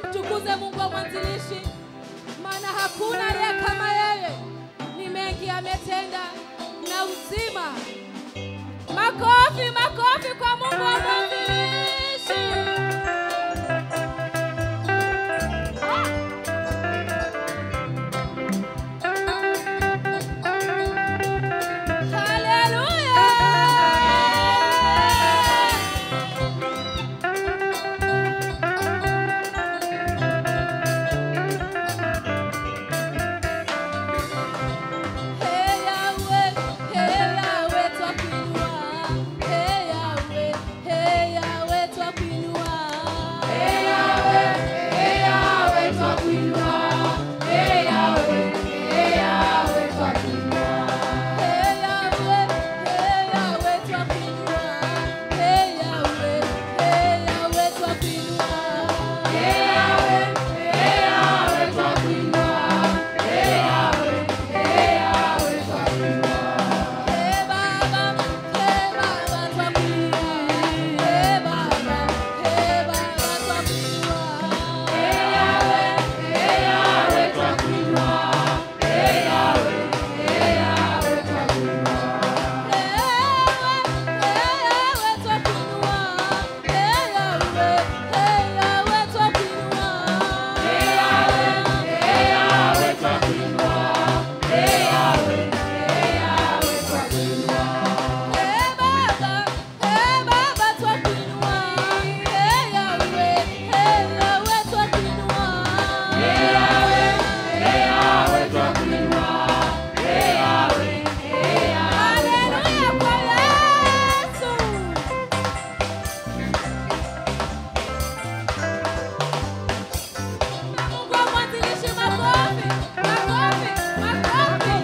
Tukuze Mungu wa mwanzilishi, maana hakuna aliye kama yeye. Ni mengi ametenda na uzima. Makofi, makofi kwa Mungu wa mwanzilishi. Haleluya! Hey Yahweh, hey Yahweh, twakuinua. Hey Yahweh, hey Yahweh, twakuinua. Hey Yahweh, hey Yahweh, twakuinua. Hey Yahweh, hey Yahweh, twakuinua. Hey Yahweh, hey Yahweh, twakuinua. Hey Yahweh, hey Yahweh, twakuinua. Hey Yahweh, hey Yahweh, twakuinua. Hey Yahweh, hey Yahweh, twakuinua. Hey Baba, hey Baba, twakuinua. Hey Baba, hey Baba, twakuinua. Hey Yahweh, hey Yahweh, twakuinua. Hey Yahweh, hey Yahweh, twakuinua. Haleluya kwa Yesu. Mungu wa mwanzilishi, makofi, makofi, makofi.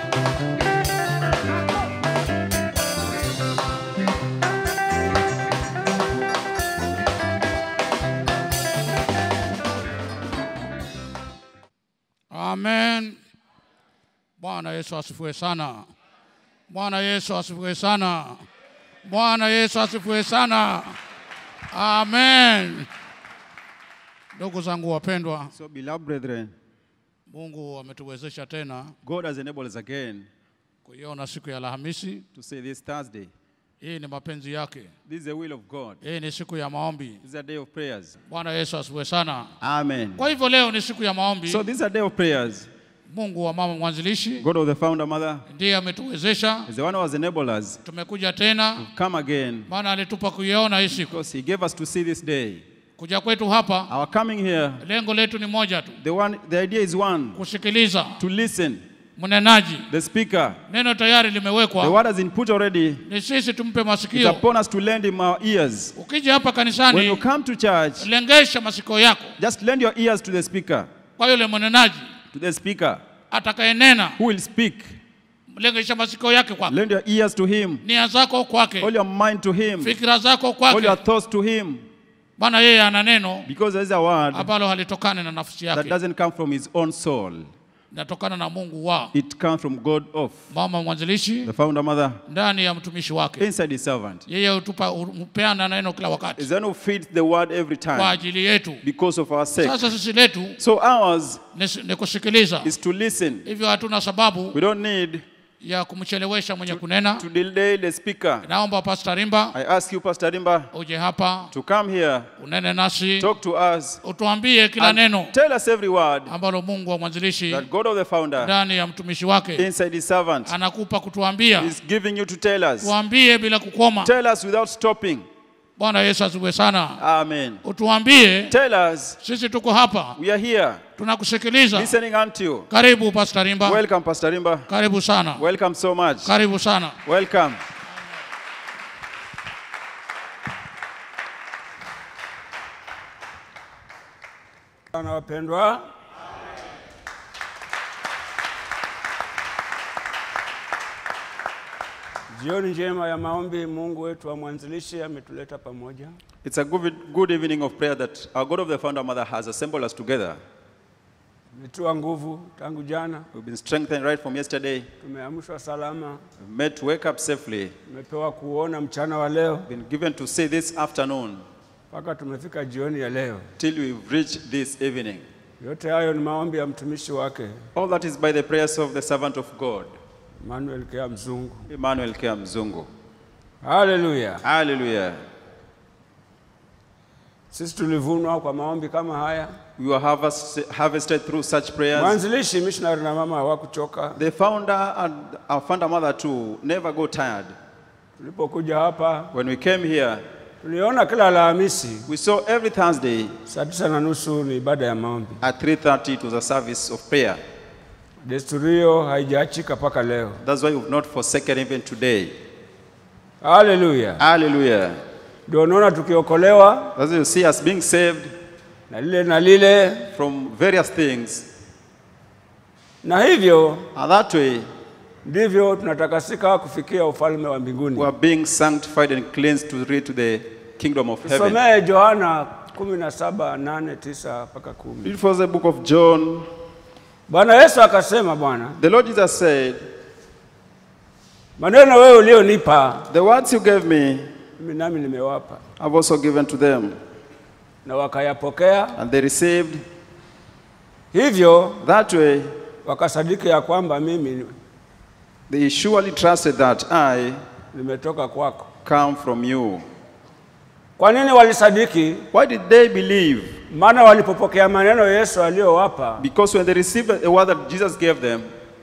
Amen. Bwana Yesu asifiwe sana. Bwana Yesu asifiwe sana. Bwana Yesu asifiwe sana. Amen. Ndugu zangu wapendwa, So, beloved brethren, Mungu ametuwezesha tena God has enabled us again kuiona siku ya Alhamisi. to say this Thursday. Hii ni mapenzi yake. This is the will of God. Hii ni siku ya maombi. This is a day of prayers. Bwana Yesu asifiwe sana. Amen. Kwa hivyo leo ni siku ya maombi. So, this is a day of prayers. Mungu wa mama mwanzilishi God of the founder mother ndiye ametuwezesha, is the one who has enabled us tumekuja tena, come again maana alitupa kuiona hii siku. because He gave us to see this day. Kuja kwetu hapa, Our coming here, lengo letu ni moja tu, the one, the idea is one: kusikiliza to listen. mnenaji. The speaker, Neno tayari the limewekwa, word has been put already. ni sisi tumpe It's masikio. upon us to lend Him our ears. Ukija hapa When you kanisani, come to church, lengesha masikio yako just lend your ears to the speaker. kwa yule mnenaji To the speaker atakayenena, who will speak. lengesha masikio yake kwake, Lend your ears to Him. nia zako kwake, All your mind to Him. fikira zako All kwake. your thoughts to Him. Bwana yeye ana neno Because there is a word ambalo halitokani na nafsi that yake, doesn't come from His own soul. linatokana na Mungu wa It comes from God of mama mwanzilishi the founder mother ndani ya mtumishi wake. inside His servant. Yeye hutupa hupeana neno kila wakati Is the one who feeds the word every kwa time ajili yetu. because of our sake. Sasa sisi letu So ours ni, ni kusikiliza, is to listen. hivyo hatuna sababu We don't need ya kumchelewesha mwenye kunena. to delay the speaker. Naomba Pastor Rimba I ask you, Pastor Rimba, uje hapa to come here, unene nasi, talk to us, utuambie kila and neno tell us every word ambalo Mungu wa mwanzilishi that God of the founder ndani ya mtumishi wake inside His servant anakupa kutuambia. is giving you to tell us. Tuambie bila kukoma. Tell us without stopping. Bwana Yesu asifiwe sana. Amen. Utuambie, Tell us sisi tuko hapa we are here tunakusikiliza. listening unto you. Karibu Pastor Rimba, Welcome, Pastor Rimba. karibu sana, Welcome so much. karibu sana. Welcome. Sana wapendwa, jioni njema ya maombi. Mungu wetu wa mwanzilishi ametuleta pamoja. It's a good, good evening of prayer that our God of the founder mother has assembled us together. Tumetiwa nguvu tangu jana, We've been strengthened right from yesterday. tumeamshwa salama, We've met to wake up safely. tumepewa kuona mchana wa leo. Been given to see this afternoon. mpaka tumefika jioni ya leo. till we've reached this evening. Yote hayo ni maombi ya mtumishi wake All that is by the prayers of the servant of God, Emmanuel Kea Mzungu. Emmanuel Kea Mzungu. Haleluya! Hallelujah. Sisi tulivunwa kwa maombi kama haya. We were harvest, harvested through such prayers. Mwanzilishi missionary na mama hawakuchoka. The founder and our founder mother too never go tired. Tulipokuja hapa When we came here, tuliona kila Alhamisi we saw every Thursday saa tisa na nusu ni ibada ya maombi. at 3.30 it was a service of prayer. Desturi hiyo haijaachika mpaka leo. That's why we've not forsaken even today. Haleluya! Hallelujah. Ndio unaona tukiokolewa As you see us being saved na lile na lile, from various things, na hivyo and that way ndivyo tunatakasika kufikia ufalme wa mbinguni. we are being sanctified and cleansed to reach to the kingdom of heaven. Tusomee Yohana 17 8 9 mpaka 10. It was the book of John. Bwana Yesu akasema, Bwana, The Lord Jesus said, maneno wewe ulionipa The words you gave me, mimi nami nimewapa, I've also given to them. na wakayapokea, And they received. hivyo That way, wakasadiki ya kwamba mimi they surely trusted that I nimetoka kwako. come from you. Kwa nini walisadiki? Why did they believe? Maana walipopokea maneno Yesu aliyowapa Because when they received the word that Jesus gave them,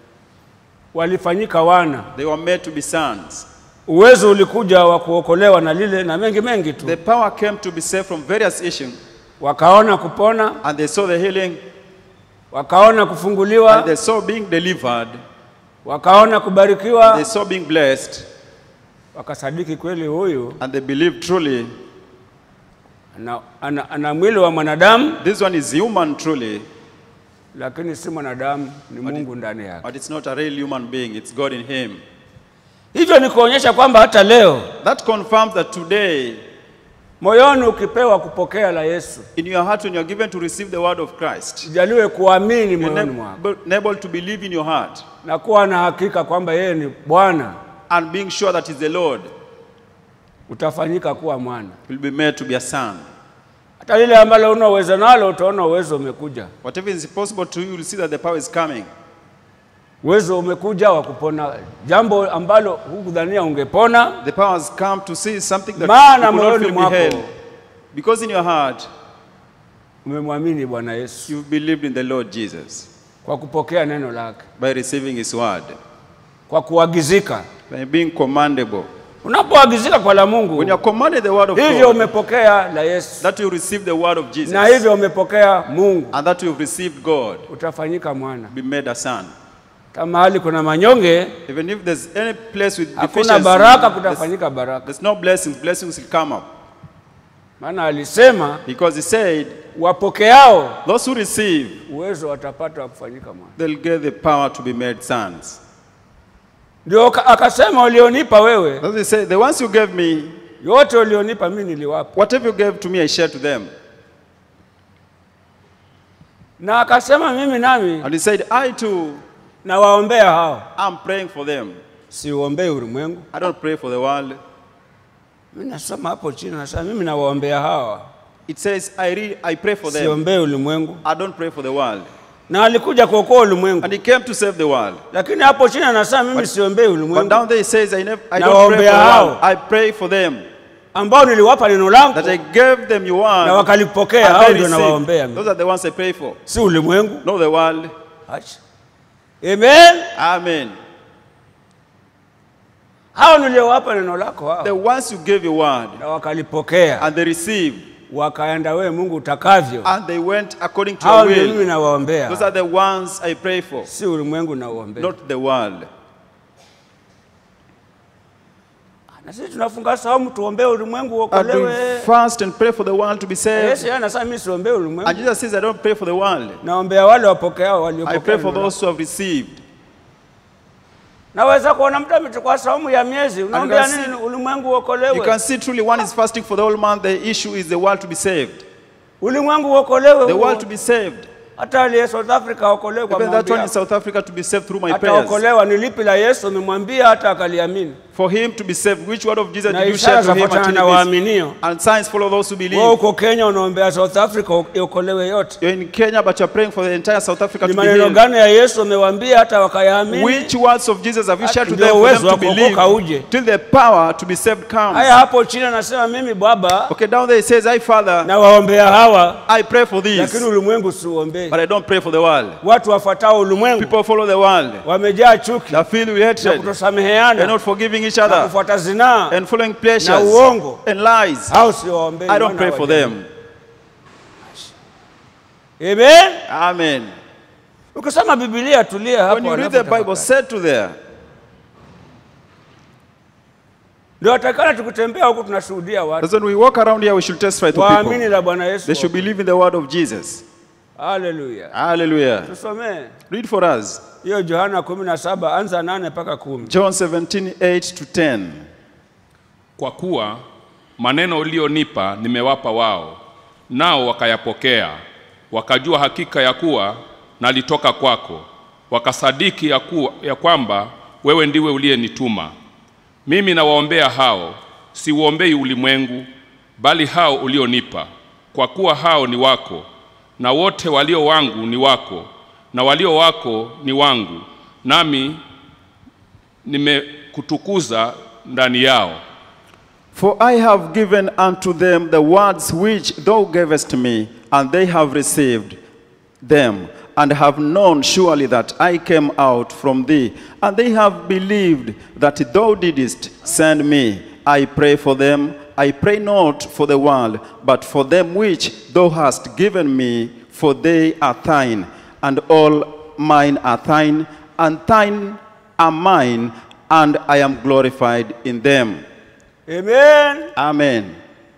walifanyika wana. they were made to be sons. Uwezo ulikuja wa kuokolewa na lile na mengi mengi tu, The power came to be saved from various issues, wakaona kupona, and they saw the healing, wakaona and kufunguliwa, they saw being delivered, wakaona and kubarikiwa, they saw being blessed, wakasadiki kweli huyu and they believed truly ana, ana, ana mwili wa mwanadamu this one is human truly, lakini si mwanadamu, ni Mungu ndani yake. but it's not a real human being, it's God in him. Hivyo ni kuonyesha kwamba hata leo That confirms that today, moyoni ukipewa kupokea la Yesu, in your heart, when you're given to receive the word of Christ, jaliwe kuamini you're moyoni mwako able, able to believe in your heart na kuwa na hakika kwamba yeye ni Bwana, and being sure that He's the Lord, utafanyika kuwa mwana. will be made to be a son. Hata lile ambalo una uwezo nalo, utaona uwezo umekuja. Whatever is possible to you, you'll see that the power is coming. Uwezo umekuja wa kupona jambo ambalo hukudhania ungepona, The power has come to see something that Maana you could not moyoni feel mwako beheld. Because in your heart, umemwamini Bwana Yesu you've believed in the Lord Jesus kwa kupokea neno lake, by receiving His word, kwa kuagizika. by being commandable. Unapoagizika kwa la Mungu, When you're commanded the word of hivyo God, umepokea la Yesu that you receive the word of Jesus, na hivyo umepokea Mungu, and that you've received God, utafanyika mwana. be made a son. Kama mahali kuna manyonge, Even if there's any place with hakuna deficiency, baraka, there's, kutafanyika baraka. there's no blessings, blessings will come up. Maana alisema Because He said, wapokeao those who receive, uwezo watapata wa kufanyika mwana. they'll get the power to be made sons. Ndio aka- akasema, ulionipa wewe, As He said, the ones you gave me, yote ulionipa mimi niliwapa, whatever you gave to me, I shared to them. na akasema mimi nami And He said, I too nawaombea hao, am praying for them. siuombei ulimwengu. I don't pray for the world. Mimi nasoma hapo chini, nasema mimi nawaombea hawa, It says, I, read, I pray for them. siombei ulimwengu. I don't pray for the world. Na alikuja kuokoa ulimwengu, And He came to save the world. lakini hapo chini anasema mimi siombei But ulimwengu, down there He says, I, never, I Na don't pray for the waombea world. hao. I pray for them. ambao niliwapa neno langu That I gave them your word. na wakalipokea, and hao they ndio received. nawaombea mimi, Those are the ones I pray for. si ulimwengu. Not the world. Acha. Amen. Amen. Hao niliowapa neno lako hao The ones you gave your word na wakalipokea, and they received wakaenda wewe Mungu utakavyo, and they went according to hao your ndio mimi will. nawaombea, Those are the ones I pray for, si ulimwengu nauombea. not the world. Na sisi tunafunga saumu tuombee ulimwengu And we uokolewe. fast and pray for the world to be Yesu saved. yeye anasema mimi siombee And ulimwengu, Jesus says, I don't pray for the world. naombea wale wapokeao I waliopokea. pray for neno those who have received. Naweza kuona mtu amechukua saumu ya miezi, unaombea can nini? Ulimwengu You uokolewe, can see truly one is fasting for the whole month. The issue is the world to be saved. ulimwengu uokolewe. The huo. world to be saved. Hata aliye South Africa aokolewe kwa Even maombi that one in yako. South Africa to be saved through my prayers. Ataokolewa ni lipi la Yesu umemwambia hata akaliamini. For him to be saved, which word of Jesus na did you ishara share to him zafuatana until na he be waaminio. And signs follow those who Wewe believe. uko Kenya unaombea South Africa iokolewe yote. You're in Kenya, but you're praying for the entire South Africa Ni to be maneno healed. gani ya Yesu umewaambia hata wakayaamini? Which words of Jesus have you shared to Ndio them for them uwezo wa to believe kuokoka uje. till the power to be saved comes? Haya, hapo chini anasema mimi Baba Okay, down there it says, I Father, na waombea hawa, I pray for lakini these, ulimwengu siuombee. but I don't pray for the world. Watu wafuatao ulimwengu People follow the world. wamejaa chuki They're filled with na hatred. They're kutosameheana not forgiving each na other kufuata zinaa, and following na pleasures uongo. and lies. hao sio waombei. I don't wana pray wa for jamii. them. Amen. Amen. Ukisoma Biblia tulia When hapo, you read alafu the Bible, tafakari. set to there. Ndio atakana tukitembea huku tunashuhudia watu That's when we walk around here, we should testify to waamini people. la Bwana Yesu. They should believe in the word of Jesus. Haleluya. Hallelujah. Tusomee Read for us. hiyo Yohana 17 anza nane mpaka kumi. John 17, 8 to 10. Kwa kuwa maneno ulionipa nimewapa wao, nao wakayapokea, wakajua hakika ya kuwa nalitoka kwako, wakasadiki ya, kuwa, ya kwamba wewe ndiwe uliyenituma. Mimi nawaombea hao, siuombei ulimwengu, bali hao ulionipa, kwa kuwa hao ni wako, na wote walio wangu ni wako, na walio wako ni wangu, nami nimekutukuza ndani yao. For I have given unto them the words which thou gavest me, and they have received them, and have known surely that I came out from thee, and they have believed that thou didst send me. I pray for them. I pray not for the world, but for them which thou hast given me, for they are thine, and all mine are thine, and thine are mine, and I am glorified in them. Amen. Amen.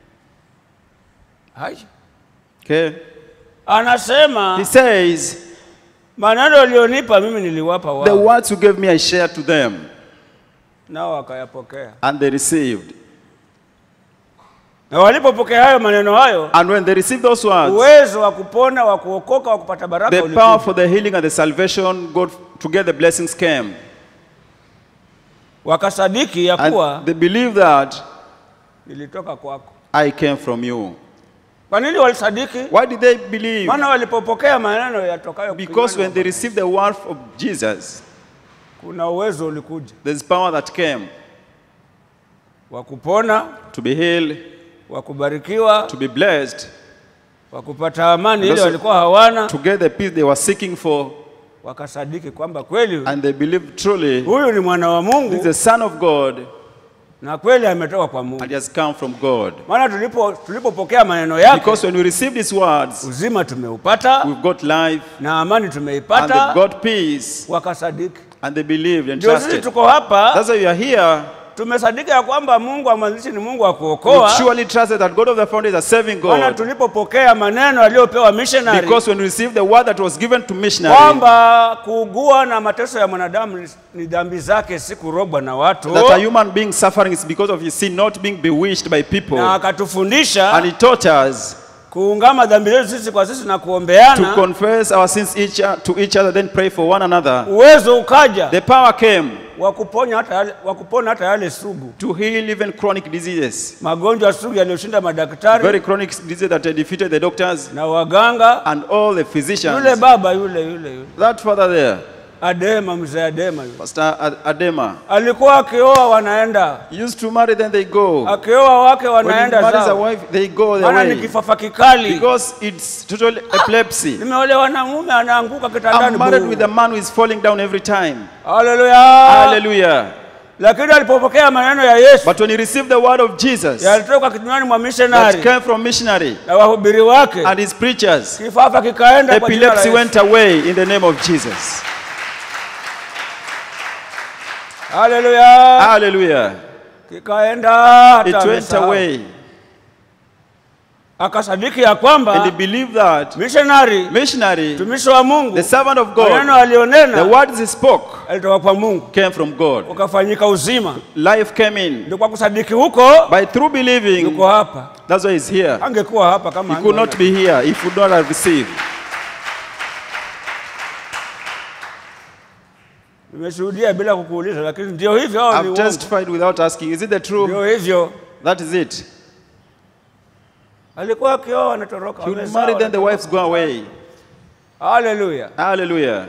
Hai. Okay. Anasema He says, maneno ulionipa mimi niliwapa The wao, words you gave me, I shared to them, nao wakayapokea. and they received. Na walipopokea hayo maneno hayo, And when they received those words, uwezo wa kupona, wa kuokoka, wa kupata baraka the ulikuja. power for the healing and the salvation, God, to get the blessings came. Wakasadiki ya kuwa And they believe that nilitoka kwako. I came from you. Kwa nini walisadiki? Why did they believe? Maana walipopokea maneno yatokayo Because kinywani when they mwa received the word of Jesus, kuna uwezo ulikuja there's power that came wa kupona, to be healed, wa kubarikiwa, to be blessed, wa kupata amani ile Also- walikuwa hawana, to get the peace they were seeking for, wakasadiki kwamba kweli and they believed truly huyu ni mwana wa this is Mungu the Son of God na kweli ametoka kwa Mungu. and he has come from God. Maana tulipo tulipopokea maneno yake Because when we receive these words, uzima tumeupata we've got life na amani and tumeipata, they've got peace wakasadiki. and they believed and Ndio sisi trusted. tuko hapa, That's why we are here. tumesadiki ya kwamba Mungu wa mwanzilishi ni Mungu wa We kuokoa. surely trusted that God of the founders is a saving Maana God. tulipopokea maneno aliyopewa missionary Because when we received the word that was given to missionary, kwamba kuugua na mateso ya mwanadamu ni- ni dhambi zake, si kurogwa na watu, that a human being suffering is because of his sin, not being bewitched by people. na And akatufundisha he taught us kuungama dhambi zetu sisi kwa sisi na to kuombeana. confess our sins each, to each other, then pray for one another. Uwezo ukaja The power came wa kuponya hata yale, wa kupona hata yale sugu, to heal even chronic diseases. magonjwa sugu yaliyoshinda madaktari Very chronic diseases that had defeated the doctors na waganga. and all the Yule physicians. baba yule yule yule That father there, Adema, mzee Adema yule Pastor Ad- Adema, alikuwa akioa wanaenda, he used to marry, then they go. akioa wake When he wanaenda marries a zao, wife, they go their maana ni way. kifafa kikali. Because it's total epilepsy. Nimeolewa na mume anaanguka I'm kitandani. married buu. with a man who is falling down every time. Haleluya. Hallelujah. Lakini alipopokea maneno ya Yesu But when he received the word of Jesus yalitoka kinywani mwa that missionary came from missionary na wahubiri wake, and his preachers, kifafa kikaenda kwa jina la epilepsy Yesu. went away in the name of Jesus. Haleluya. Hallelujah. Kikaenda It hata went amesahau. away. Akasadiki ya And he kwamba believed that missionary missionary, mtumishi wa Mungu the servant of maneno God, the alionena words he spoke alitoka kwa Mungu came from God. ukafanyika uzima. Life came in. Ndio kwa kusadiki huko By through believing, yuko hapa. that's why he's here. Angekuwa hapa kama He could not angeona. be here if he would not have received. Nimeshuhudia bila kukuuliza, lakini ndio hivyo, hao ni I've uongo. testified without asking. Is it the truth? Ndio hivyo, That is it. alikuwa akioa anatoroka. He would wamezaa, marry, then the wanatoroka. wives go away. Haleluya! Hallelujah.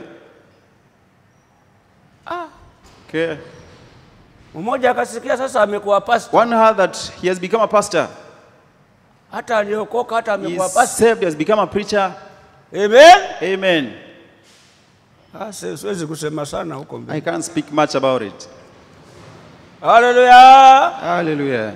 Okay. Mmoja akasikia sasa amekuwa pastor, One heard that he has become a pastor. hata aliokoka, hata He amekuwa is pastor. saved, he has become a preacher. Amen. Amen. Ah, si- siwezi kusema sana huko mbele. I can't speak much about it. Haleluya! Hallelujah.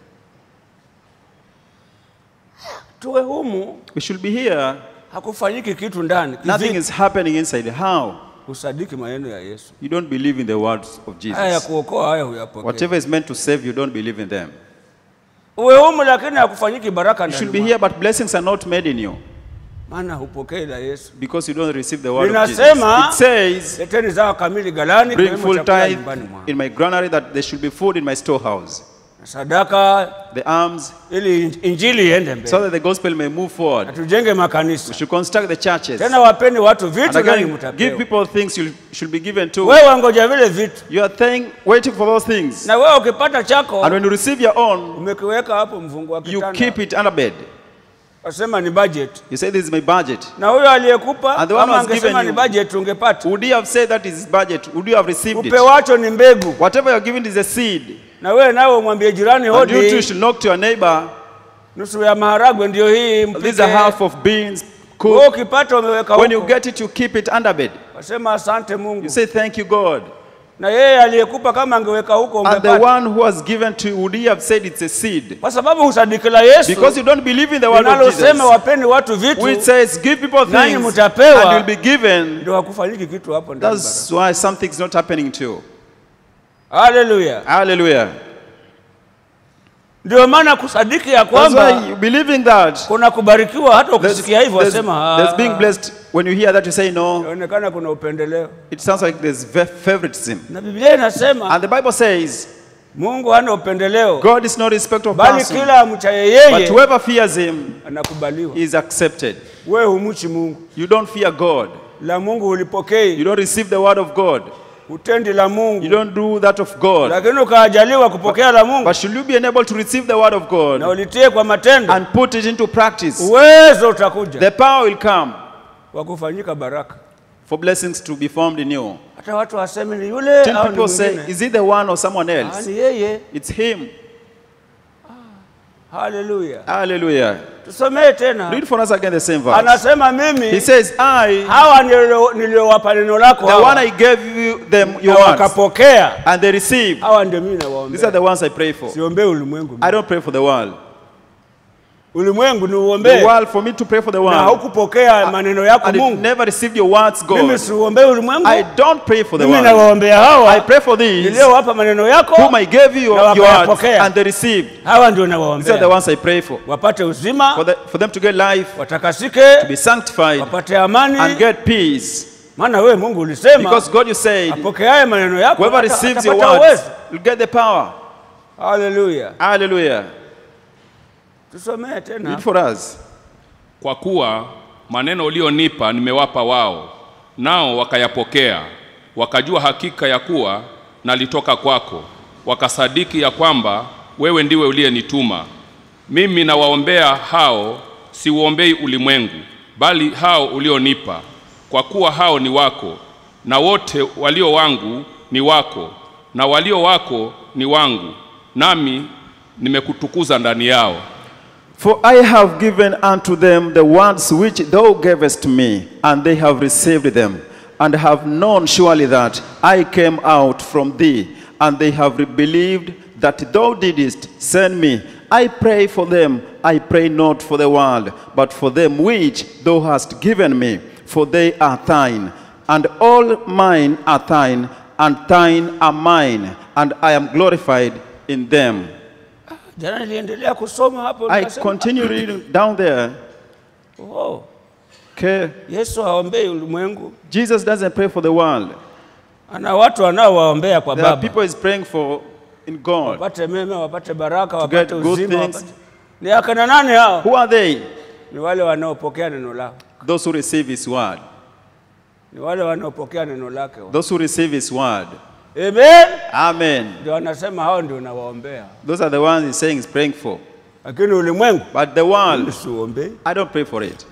Tuwe humu, We should be here. hakufanyiki kitu ndani. Nothing Kivipi? is happening inside. How? Usadiki maneno ya Yesu. You don't believe in the words of Haya ya Jesus. kuokoa haya huyapokea. Whatever is meant to save you, don't believe in them. Uwe humu, lakini hakufanyiki baraka You should ndani be mwako. here, but blessings are not made in you maana hupokei la Yesu. because you don't receive the word of Jesus. Linasema- It says, Leteni zao kamili ghalani, Bring kiwemo full chakula tithe nyumbani mwangu. in my granary that there should be food in my storehouse. Na sadaka The alms, ili injili iende so mbele, that the gospel may move forward. na tujenge makanisa. We should construct the churches. Tena wapeni watu vitu, And nanyi again, give mtapewa. people things you should be given to. Wewe wangoja vile vitu, You are thank, waiting for those things. na wewe ukipata chako And when you receive your own, umekiweka hapo mfungu wa you keep kitanda, it under bed. wasema ni budget, You say, This is my budget. na huyo aliyekupa And the one kama who has angesema given ni you- budget ungepata. Would you have said that is his budget? Would you have received it? Upewacho ni mbegu, Whatever you're given is a seed. na wewe nawe umwambie jirani, And you too hodi, should knock to your neighbor. nusu ya maharagwe ndio hii This is mpike. a half of beans. Wewe Cook. ukipata umeweka When you huko, get it, you keep it under bed. wasema asante Mungu. You say, Thank you, God. na yeye aliyekupa kama angeweka huko And the ungepata, one who has given to you, would he have said it's a seed? kwa sababu husadiki la Yesu Because you don't believe in the word of linalosema Jesus. wapeni watu vitu, Which says, Give people Nanyi things mtapewa. and you'll be given. ndio hakufanyiki kitu hapo ndani. That's why something's not happening to you. Haleluya! Hallelujah. Ndio maana kusadiki ya That's kwamba why you believing that. kuna kubarikiwa, hata There's, ukisikia hivyo there's, wasema there's "Ah, being blessed. When you hear that, you say no. inaonekana kuna upendeleo, It sounds like there's fa- favoritism. na Biblia inasema And the Bible says, Mungu hana upendeleo, God is not respect of bali person, kila amchaye but yeye whoever fears him anakubaliwa. is accepted. Wewe humchi Mungu, You don't fear God. la Mungu You ulipokei, don't receive the word of God. utendi la You Mungu, don't do that of God. lakini ukaajaliwa kupokea la Mungu But should you be enabled to receive the word of na God ulitie kwa matendo, and put it into practice, uwezo utakuja the power will come wa kufanyika baraka. for blessings to be formed in you. Hata watu waseme ni yule Till au ni people say, mwingine. is it the one or someone Ah, else? ni yeye. It's him. Haleluya. Hallelujah. Tusomee tena. Read for us again the same verse. Anasema He mimi says, I, hawa nilio- niliowapa neno lako the hawa, one I gave you them na your words, wakapokea, and they received. hawa ndio mimi These are nawaombea. the ones I pray for. Siombee ulimwengu. I don't pray for the world. Ulimwengu ni The uombee world for me to pray for the na world. haukupokea maneno yako And it Mungu. never received your words, Mimi God. siuombee ulimwengu, I don't pray for the mimi world. nawaombea I hawa pray for these niliowapa maneno yako, whom I gave you na your words wakayapokea. and they received. hawa ndio These are the nawaombea ones I pray for. wapate For, uzima, the, for them to get life, watakasike, to be sanctified, wapate amani, and get peace. maana wewe Mungu ulisema Because God, you said, apokeaye maneno yako whoever ata- receives your atapata words uwezo. will get the power. Haleluya, Hallelujah. tusomee tena. Read for us. Kwa kuwa maneno ulionipa nimewapa wao, nao wakayapokea, wakajua hakika ya kuwa nalitoka kwako, wakasadiki ya kwamba wewe ndiwe uliyenituma. Mimi nawaombea hao, siuombei ulimwengu, bali hao ulionipa, kwa kuwa hao ni wako, na wote walio wangu ni wako, na walio wako ni wangu, nami nimekutukuza ndani yao. For I have given unto them the words which thou gavest me, and they have received them, and have known surely that I came out from thee, and they have believed that thou didst send me. I pray for them, I pray not for the world, but for them which thou hast given me, for they are thine, and all mine are thine, and thine are mine, and I am glorified in them. Jana niliendelea kusoma hapo I nikasema, continue reading down there. oh, Okay. Yesu haombei ulimwengu, Jesus doesn't pray for the world. ana watu wanaowaombea kwa There are Baba people he's praying for in God. wapate mema, wapate baraka, get wapate good uzima. things. Wapate... Ni akina nani hao? Who are they? Ni wale wanaopokea neno lao, Those who receive his word. ni wale wanaopokea neno lake. those who receive His word. Amen. Amen. Ndio anasema hao ndio nawaombea, Those are the ones He's saying He's praying for. lakini ulimwengu But the world, usiuombee. I don't pray for it.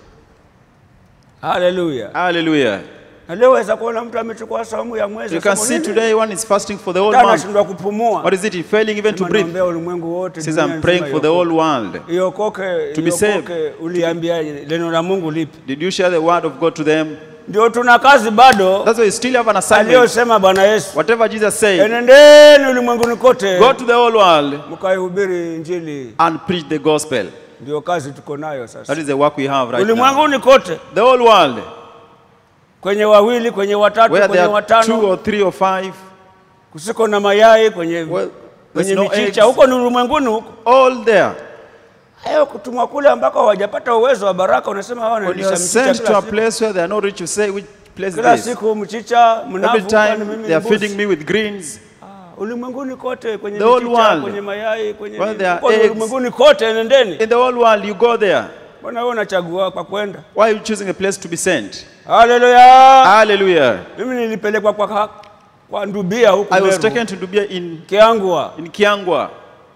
Haleluya! Hallelujah. Na leo waweza kuona mtu amechukua saumu ya mwezi, You can asema see nini? today one is fasting for the whole Hata month. anashindwa kupumua. What is it? He's failing even to Sema breathe. naombea ulimwengu wote, Says dunia I'm praying nzima for the iokoke. whole world. Iokoke, To be saved. iokoke. Uliambia neno la Mungu lipi? Did you share the word of God to them? Ndio tuna kazi bado That's why you still have an assignment. aliyosema Bwana Yesu, Whatever Jesus said, enendeni ulimwenguni kote go to the whole world mkaihubiri Injili. and preach the gospel. Ndio kazi tuko nayo That sasa, is the work we have right now. ulimwenguni kote, The whole world, kwenye wawili, kwenye watatu, where kwenye there are two watano, or three or five, kusiko na mayai, kwenye Well, kwenye there's no michicha, eggs. huko ni ulimwenguni huko. all there. Hayo kutumwa kule ambako hawajapata uwezo wa baraka, unasema hawa When you wanalisha are mchicha sent to kila a siku. place where they are not rich, you say, which place Kila is this? siku mchicha Every mnavu, kwani time mimi they ni are feeding mbuzi. me with greens. Ah, ulimwenguni kote kwenye The whole michicha, world. kwenye mayai, kwenye Where nini. there are Huko ni eggs. ulimwenguni kote, nendeni. In the whole world, you go there. Mbona wewe unachagua kwa kwenda? Why are you choosing a place to be sent? Haleluya! Hallelujah. Mimi nilipelekwa kwa ka- kwa Ndubia huku I was Meru, taken to Dubia in, Kiangwa. in Kiangwa.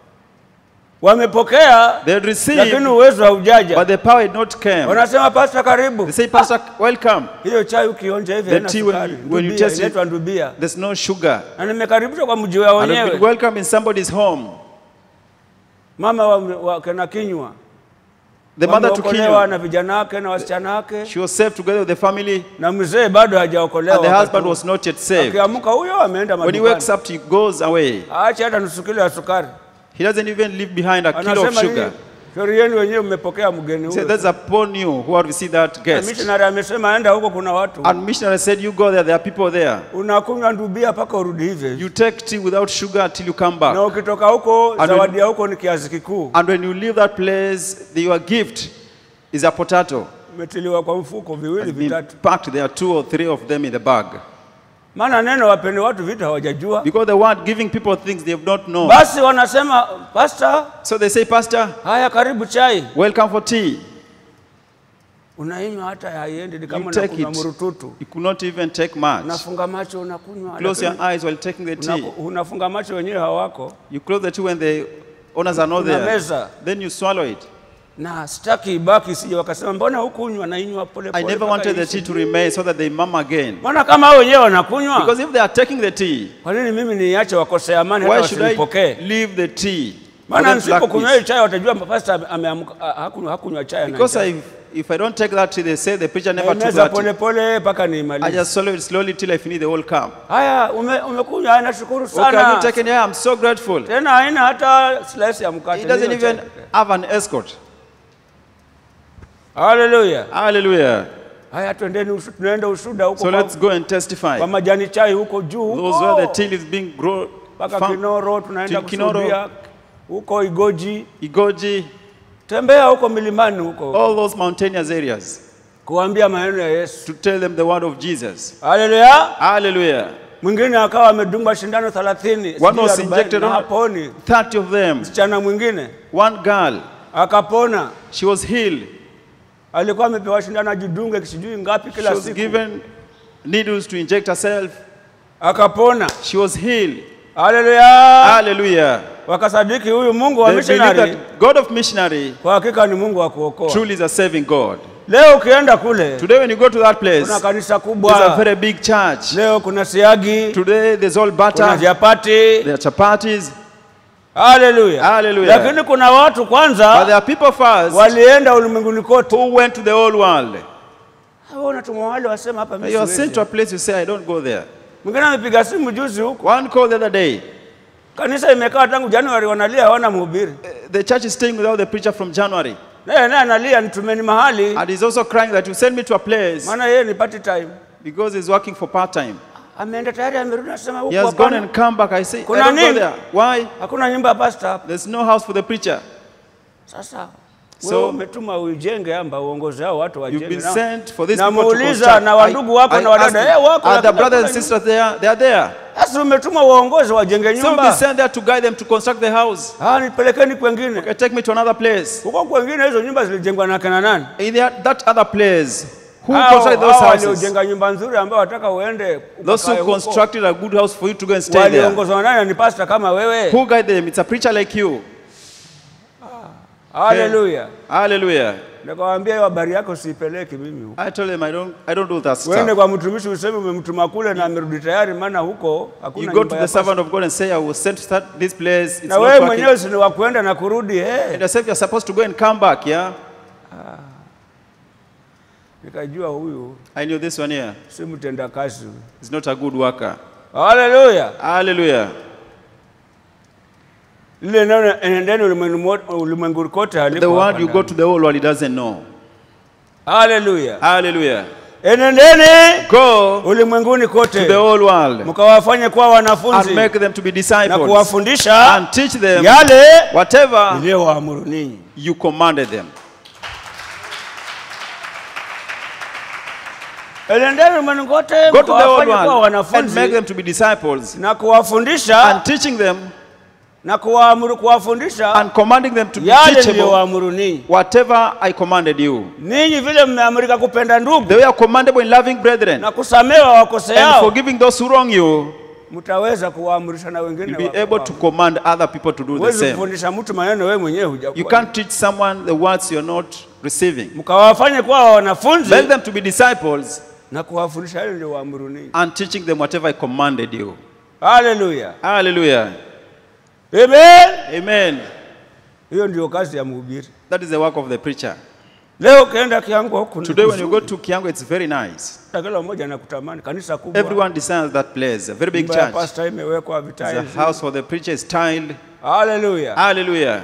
Wamepokea They had received, lakini uwezo haujaja. but the power had not come. Wanasema pasta, karibu. They say, Pastor, welcome. Hiyo chai ukionja hivi The haina tea when sukari. you- when you Ndubia, taste it- inaitwa Ndubia. There's no sugar. Na nimekaribishwa kwa mji wao And I've been wenyewe. welcome in somebody's home. Mama wa, wa kena kinywa The mother to wameokolewa kill na vijana wake na wasichana wake, She was saved together with the family, na mzee bado hajaokolewa. and the wakati husband huo. was not yet saved. Akiamka huyo ameenda When he wakes madukani, up, he goes away. aache hata nusu kilo ya sukari. He doesn't even leave behind a kilo of Anasema sugar. hii shauri yenu wenyewe mmepokea mgeni He said, huyo. That's upon you who have received that Na guest. missionary amesema enda huko, kuna watu And missionary said, You go there, there are people there. unakunywa ndubia mpaka urudi hivyo hivyo. You take tea without sugar till you come back. na ukitoka huko And zawadi ya huko ni kiazi kikuu, And when you leave that place, the- your gift is a potato. umetiliwa kwa mfuko viwili It's been vitatu. packed. There are two or three of them in the bag. Maana neno wapende watu vitu hawajajua, Because the word giving people things they have not known. basi wanasema pasta, So they say, Pastor, haya karibu chai. welcome for tea. Unainywa hata haiendi, ni kama You take unakunywa it. murututu. You could not even take much. Unafunga macho unakunywa, Close your lakini eyes while taking the tea. unaku- unafunga macho wenyewe hawako, You close the tea when the owners are not there. Unameza. Then you swallow it. na sitaki ibaki, sije wakasema mbona hukunywa, nainywa pole I pole. never mpaka wanted the iishe." tea to remain so that they mum again. Mbona kama hao wenyewe wanakunywa, Because if they are taking the tea, kwa nini mimi niache wakose amani hata why should I wasinipokee? leave the tea? for Maana them to lack nisipokunywa peace? hii chai watajua pasta ame- ameamka ah, hakunywa hakunywa chai Because na I, if I don't take that tea, they say the preacher never took meza that pole tea. pole mpaka I niimalize. just swallow it slowly till I finish the whole cup. Haya, ume, umekunywa, haya, nashukuru Okay, have you sana. taken it? I'm so grateful. Tena haina hata slice ya mkate. He doesn't hiyo even chai. have an escort. Haleluya. Hallelujah. Haya, twendeni ushu- tunaenda ushuda huko So kwa, let's go and testify. kwa majani chai huko juu Those where the huko tea is being grown. mpaka farm- Kinoro, tunaenda Till Kinoro. kushuhudia huko Igoji, Igoji, tembea huko milimani huko all those mountainous areas kuambia maneno ya Yesu. to tell them the word of Jesus. Haleluya. Hallelujah. Mwingine akawa amedungwa shindano 30 One sijui was 40, injected na on- haponi. 30 of them. Msichana mwingine One girl, akapona, she was healed. alikuwa amepewa shindano ajidunge sijui ngapi She kila was siku, given needles to inject herself. akapona. She was healed. Haleluya. Hallelujah. Wakasadiki huyu Mungu wa They believe missionary that God of missionary kwa hakika ni Mungu wa kuokoa. truly is a saving God. Leo ukienda kule Today, when you go to that place, kuna kanisa there's a kubwa, very big church. leo kuna siagi, Today, there's all kuna butter, vyapati. there are chapatis, Haleluya. Hallelujah. Lakini kuna watu but there kwanza are people first walienda ulimwenguni kote. who went to the whole world. Hao unatumwa wale wasema hapa mimi You are sent siwezi. to a place, you say, I don't go there. Mwingine amepiga simu juzi huko, One call the other day. kanisa imekaa tangu Januari, wanalia hawana mhubiri, uh, The church is staying without the preacher from January. naye naye analia, nitumeni mahali, And he's also crying that you send me to a place maana yeye ni party time. because he's working for part time. Ameenda tayari, amerudi, anasema He huko has gone hapana, and come back. I say, I Kuna don't go nini? there. Why? hakuna nyumba ya pastor hapa. There's no house for the preacher. Sasa So- wewe umetuma uijenge amba uongozi hao watu You've wajenge. been Na- sent for these people to Namuuliza construct. na wandugu wako I- na I wadada, asked eh, wako, them, Are the lakini brothers and hakuna sisters there? They are there. Sasa umetuma waongozi wajenge So we've been nyumba. sent there to guide them to construct the house. Ah, nipelekeni kwengine. Okay, take me to another place. Huko kwengine hizo nyumba zilijengwa na kina nani? In that, that other place, Who Hao- constructed those hao houses? waliojenga nyumba nzuri ambao wataka uende Those ukakae who huko, constructed a good house for you to go and stay there. waliongozwa naye ni pastor kama wewe. Who guide them? It's a preacher like you. Haleluya. Hallelujah. Nikawaambia hiyo habari yako siipeleki mimi huko. I told them I don't I don't do that Uende stuff. kwa mtumishi useme umemtuma kule na amerudi tayari, maana huko hakuna You go nyumba to ya the pastor. servant of God and say, I was sent to start this place. It's Na not wewe working. mwenyewe si ni wa kuenda na kurudi eh. And yourself, you're supposed to go and come back, yeah? Nikajua huyu I knew this one here si mtenda kazi. is not a good worker. Haleluya. Hallelujah. Lile neno enendeni ulimwengu mo- ulimwengu kote The haliko word hapa you go ndani. to the whole world, he doesn't know. Haleluya. Hallelujah. Enendeni Go ulimwenguni to the kote whole world mkawafanye kuwa and wanafunzi make them to be na disciples kuwafundisha and teach them yale whatever niliyowaamuru ninyi. you commanded them. Enendeni ulimwenguni kote Go to the whole mkawafanye kuwa world and wanafunzi make them to be disciples na kuwafundisha and teaching them na kuwaamuru kuwafundisha and commanding them to be yale teachable niliyowaamuru ninyi. whatever I commanded you. Ninyi vile mmeamrika kupenda ndugu They were commandable in loving brethren na kusamewa and wakoseao, forgiving those who wrong you. mtaweza kuwaamurisha na wengine. You'll be wa- able to command other people to do the Huwezi same. kufundisha mtu maneno wewe mwenyewe You hujakuwa. can't teach someone the words you're not receiving. Mkawafanye kuwa wanafunzi Make them to be disciples na kuwafundisha yale niliyowaamuru ninyi. and teaching them whatever I commanded you. Haleluya. Hallelujah. Amen. Amen. Hiyo ndio kazi ya mhubiri. That is the work of the preacher. Leo ukienda Kiangu huku ni Today, when you kuzuri. go to Kiango, it's very nice. kila mmoja anakutamani, kanisa kubwa, Everyone desires that place, a very big nyumba ya church. pastor imewekwa It's vitai. a house for the preacher is tiled. Haleluya. Hallelujah.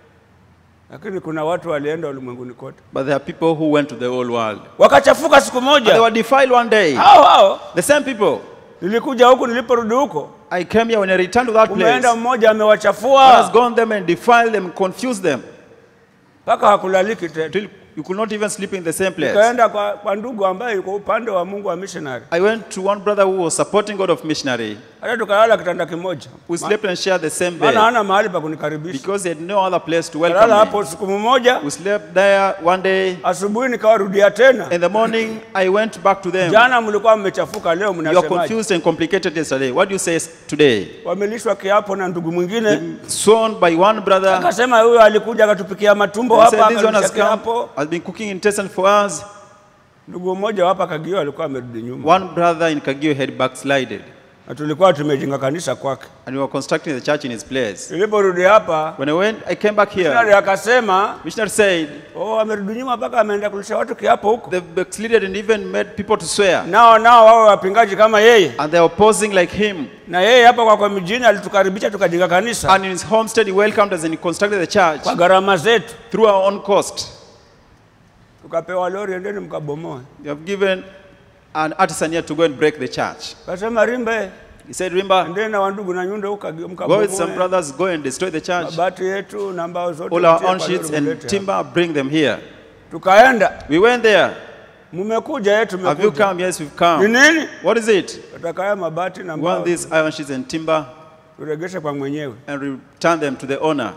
Lakini kuna watu walienda ulimwenguni kote But there are people who went to the whole world. wakachafuka siku And they moja. were defiled one day. Hao hao The same people. nilikuja huku, niliporudi huko, I came here when I returned to that place. umeenda mmoja God has amewachafua gone them and defiled them, confused them. mpaka hakulaliki tena. Till you could not even sleep in the same place. Nikaenda kwa, kwa ndugu ambaye yuko upande wa Mungu wa missionary, I went to one brother who was supporting God of missionary. hata tukalala kitanda kimoja, We slept and shared the same maana bed hana mahali pa kunikaribisha. because he had no other place to Kalala welcome me. hapo siku mmoja, We slept there one day. asubuhi nikawarudia tena. In the morning, I went back to them. Jana mlikuwa mmechafuka, leo You are mnasemaje? confused and complicated yesterday. What do you say today? Wamelishwa kiapo na ndugu mwingine, Sworn by one brother. akasema huyo alikuja akatupikia matumbo He hapa, said, This one akalisha has come, kiapo. has been cooking intestine for us. Ndugu mmoja hapa Kagio alikuwa amerudi nyuma, One brother in Kagio had backslided, na tulikuwa tumejenga kanisa kwake. and we were constructing the church in his place. Niliporudi hapa, When I went, I came back missionary here. akasema Missionary said, oh, amerudi nyuma mpaka ameenda kulisha watu kiapo huko. They've backslided and even made people to swear. Nao nao wawe wapingaji kama yeye, And they're opposing like him. na yeye hapa kwa kwa mjini alitukaribisha tukajenga kanisa And in his homestead, he welcomed us and he constructed the church kwa gharama zetu, through our own cost. tukapewa lori, endeni mkabomoe. We have given an artisan here to go and break the church. Kasema Rimbe, He said, Remember, endeni na wandugu na nyundo huko Kagio go with some mkabomoe brothers, go and destroy the church. mabati yetu na mbao zote, All our mtie own kwa sheets lori and mlete hapa. timber, bring them here. Tukaenda, We went there. mmekuja yetu, Have you tumekuja. come? Yes, we've Ni come. nini? What is it? Nataka haya mabati na We mbao want these iron sheets and timber turegeshe kwa mwenyewe. and return them to the owner.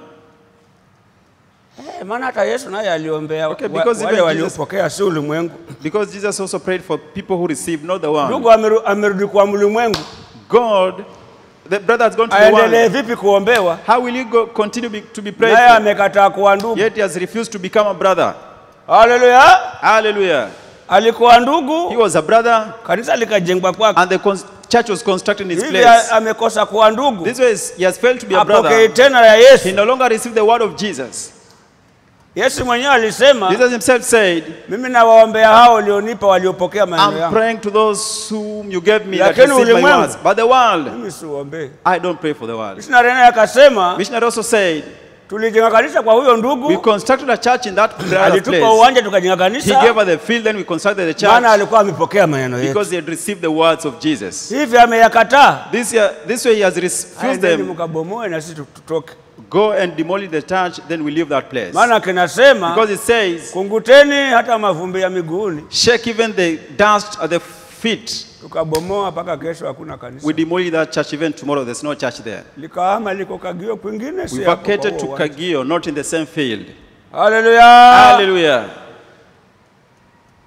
Eh, maana hata Yesu naye aliombea Okay, wa- because wale even waliopokea, si ulimwengu. Because Jesus also prayed for people who received, not the one. Ndugu ameru- amerudi kwa ulimwengu, God, the brother has gone to the aendelee one. vipi kuombewa? How will you go, continue be, to be prayed Naye for? amekataa kuwa ndugu. Yet he has refused to become a brother. Haleluya! Hallelujah. Alikuwa He ndugu, was a brother kanisa likajengwa kwake. and the cons- church was constructed in his Hivi place. amekosa kuwa ndugu, This way he has failed to be a apokee brother. tena ya He Yesu. no longer received the word of Jesus. Yesu mwenyewe alisema, Jesus himself said, mimi nawaombea hao ulionipa waliopokea maneno I'm yangu. praying to those whom you gave me that Lakini received my ulimwengu- words. But the world, Mimi siuombee. I don't pray for the world. Missionary naye akasema, Missionary also said, tulijenga kanisa kwa huyo we ndugu, constructed a church in that brother's alitupa place. uwanja tukajenga He gave kanisa, us the field, then we constructed the maana church alikuwa amepokea maneno yetu. because he had received the words of Jesus. Hivi ameyakataa, This, year, this way he has refused aendeni them. mkabomoe na sisi tutoke, Go and demolish the church, then we leave that place. maana kinasema Because it says, kunguteni hata mavumbi ya miguuni. shake even the dust at the feet. Tukabomoa mpaka kesho hakuna kanisa, We demolish that church even tomorrow. There's no church there. likahama liko Kagio kwingine, si We hapo kwa vacated to huo uwanja. Kagio, not in the same field. Haleluya! Hallelujah. Ah,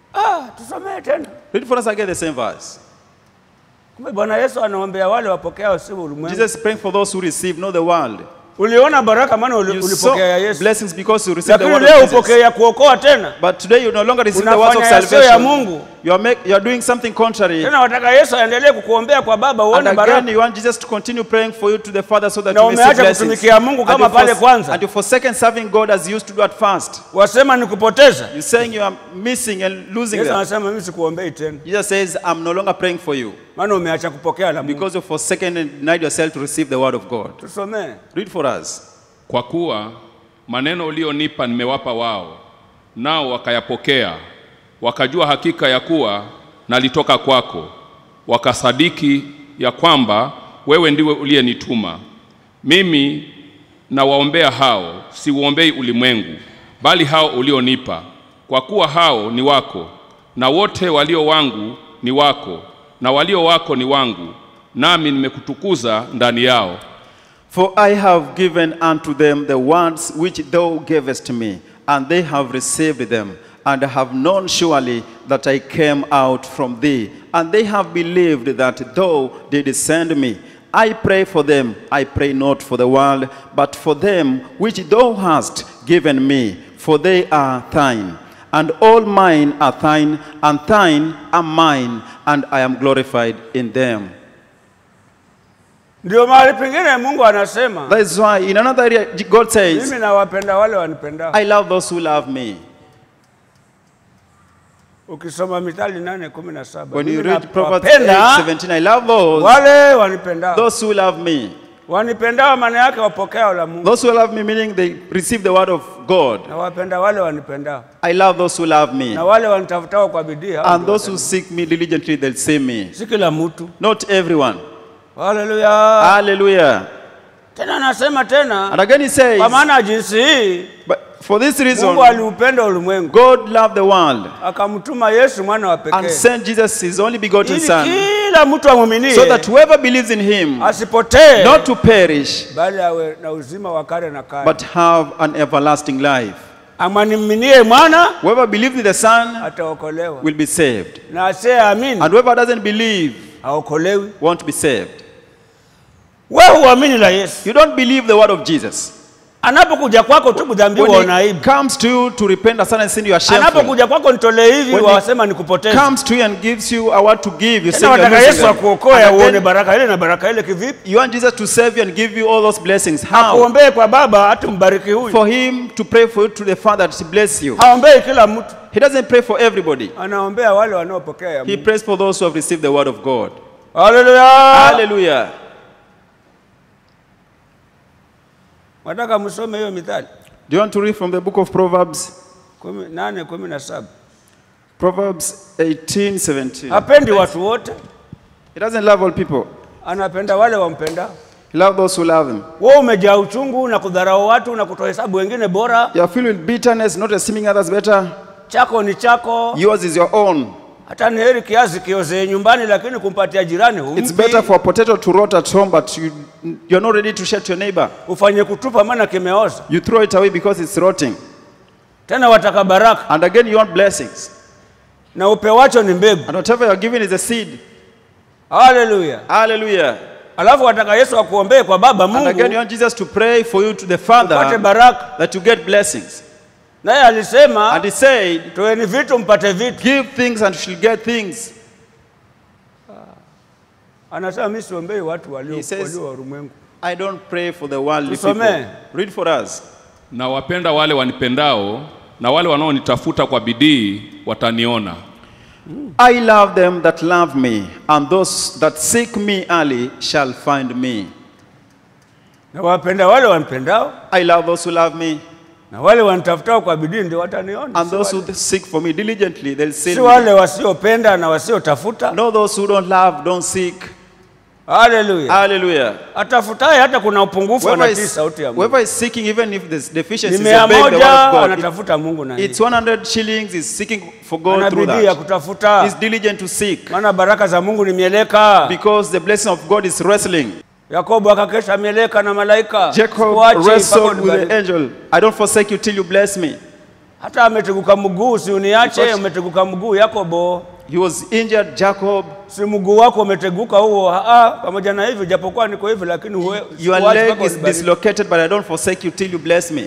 tusomee tena. Read for us again the same verse. Kumbe Bwana Yesu anaombea wale wapokeao si ulimwengu. Jesus is praying for those who receive, not the world. Uliona baraka maana uli- You saw ulipokea ya Yesu, blessings because you received the lakini word leo of Jesus. upokee ya kuokoa tena. But today you no longer receive the words of Unafanya yasiyo ya salvation. Mungu. You are, make, you are doing something contrary. Tena wataka Yesu aendelee kukuombea kwa Baba And uone again, baraka. you want Jesus to continue praying for you to the Father so that Na you receive umeacha blessings. kutumikia Mungu And kama you pale fors- kwanza. And you forsaken serving God as you used to do at first. Wasema ni kupoteza. You're saying you are missing and losing Yesu them. anasema mimi sikuombei tena, Jesus says, I'm no longer praying for you maana umeacha kupokea la Mungu. because you've forsaken and denied yourself to receive the word of God. Tusomee. Read for us. Kwa kuwa maneno ulionipa nimewapa wao, nao wakayapokea, wakajua hakika ya kuwa nalitoka kwako, wakasadiki ya kwamba wewe ndiwe uliyenituma. Mimi nawaombea hao, siuombei ulimwengu, bali hao ulionipa, kwa kuwa hao ni wako, na wote walio wangu ni wako, na walio wako ni wangu, nami nimekutukuza ndani yao. For I have given unto them the words which thou gavest me, and they have received them, and have known surely that I came out from thee, and they have believed that thou didst send me. I pray for them, I pray not for the world, but for them which thou hast given me, for they are thine. And all mine are thine, and thine are mine, and I am glorified in them. Ndio mahali pengine Mungu anasema That is why in another area, God says, mimi nawapenda wale wanipendao. I love those who love me. Ukisoma Mithali nane kumi na saba When you mimi read Proverbs nawapenda 8, 17, I love those, wale wanipendao. those who love me. Wanipendao maana yake wapokeo la Mungu. Those who love me, meaning they receive the word of God. Nawapenda wale wanipendao I love those who love me. na wale wanitafutao kwa bidii. hao And ndio those who seek me diligently, they'll see me. si kila mtu. Not everyone. Haleluya. Hallelujah. Tena anasema tena, And again he says, kwa maana jinsi hii but for this reason, Mungu aliupenda ulimwengu God loved the world akamtuma Yesu mwana wa and pekee sent Jesus, his only begotten ili Son, kila mtu amwaminie so that whoever believes in him, asipotee not to perish, bali awe na uzima wa kale na kale. but have an everlasting life. Amwaminie mwana Whoever believes in the Son ataokolewa, will be saved. na asiyeamini And whoever doesn't believe haokolewi. won't be saved. Wewe huamini la Yesu, You don't believe the word of Jesus. anapokuja kwako tu kudhambiwa When una he aibu, comes to you to repent of sin and sin, you are shameful. anapokuja kwako nitolee hivi, When he wasema nikupoteze. Comes to you and gives you a word to give. You say Tena you are wataka losing Yesu them. akuokoe And uone again, baraka ile na baraka ile kivipi? You want Jesus to save you and give you all those blessings. How? Akuombee kwa Baba hata mbariki huyu, For him to pray for you to the Father to bless you. haombei kila mtu, He doesn't pray for everybody. anaombea wale wanaopokea ya He Mungu. prays for those who have received the word of God. Haleluya! Hallelujah. Nataka msome hiyo Mithali Do you want to read from the book of Proverbs? kumi- nane kumi na saba. Proverbs 18, 17. Hapendi watu wote, He doesn't love all people. anapenda wale wampenda. He loves those who love him. Wewe umejaa uchungu na kudharau watu na kutohesabu wengine bora. You are filled with bitterness, not esteeming others better. Chako ni chako, Yours is your own. hata ni heri kiazi kiozee nyumbani, lakini kumpatia jirani It's humpi. better for a potato to rot at home, but you, you're not ready to share to your neighbor. ufanye kutupa, maana kimeoza. You throw it away because it's rotting. Tena wataka baraka And again, you want blessings. na upewacho ni mbegu. And whatever you're given is a seed. Haleluya! Hallelujah. Alafu wataka Yesu akuombee kwa Baba And again, you Mungu want Jesus to pray for you to the upate Father baraka. that you get blessings. Naye alisema And he said, toeni vitu mpate vitu. Give things and you shall get things. Anasema mimi siombei watu walio He says- walio wa ulimwengu. I don't pray for the worldly Tusomee. people. Read for us. Na wapenda wale wanipendao, na wale wanaonitafuta kwa bidii wataniona. I love them that love me, and those that seek me early shall find me. Na wapenda wale wanipendao I love those who love me, na wale wanitafutao kwa bidii ndio wataniona. and Si those wale- who seek for me diligently, they'll see si me. wale wasiopenda na wasiotafuta. No, those who don't love, don't seek. Haleluya! Hallelujah. Atafutaye hata kuna upungufu Whoever anatii is, sauti ya Mungu. whoever is seeking, even if there's Ni deficiencies, mia obeying the word moja of God. It- anatafuta Mungu na it's 100 shillings, is seeking for God ana through bidii ya that. kutafuta, He's diligent to seek maana baraka za Mungu ni mieleka. because the blessing of God is wrestling. Yakobo akakesha mieleka na malaika, Jacob Sikuachi mpaka wrestled with unibariki. the angel. I don't forsake you till you bless me. hata ameteguka mguu, si uniache, Because- umeteguka mguu Yakobo, He was injured, Jacob. si mguu wako umeteguka huo. Ah, pamoja na hivyo, japokuwa niko hivi, lakini huwe- Your sikuachi leg mpaka is unibariki. dislocated, but I don't forsake you till you bless me.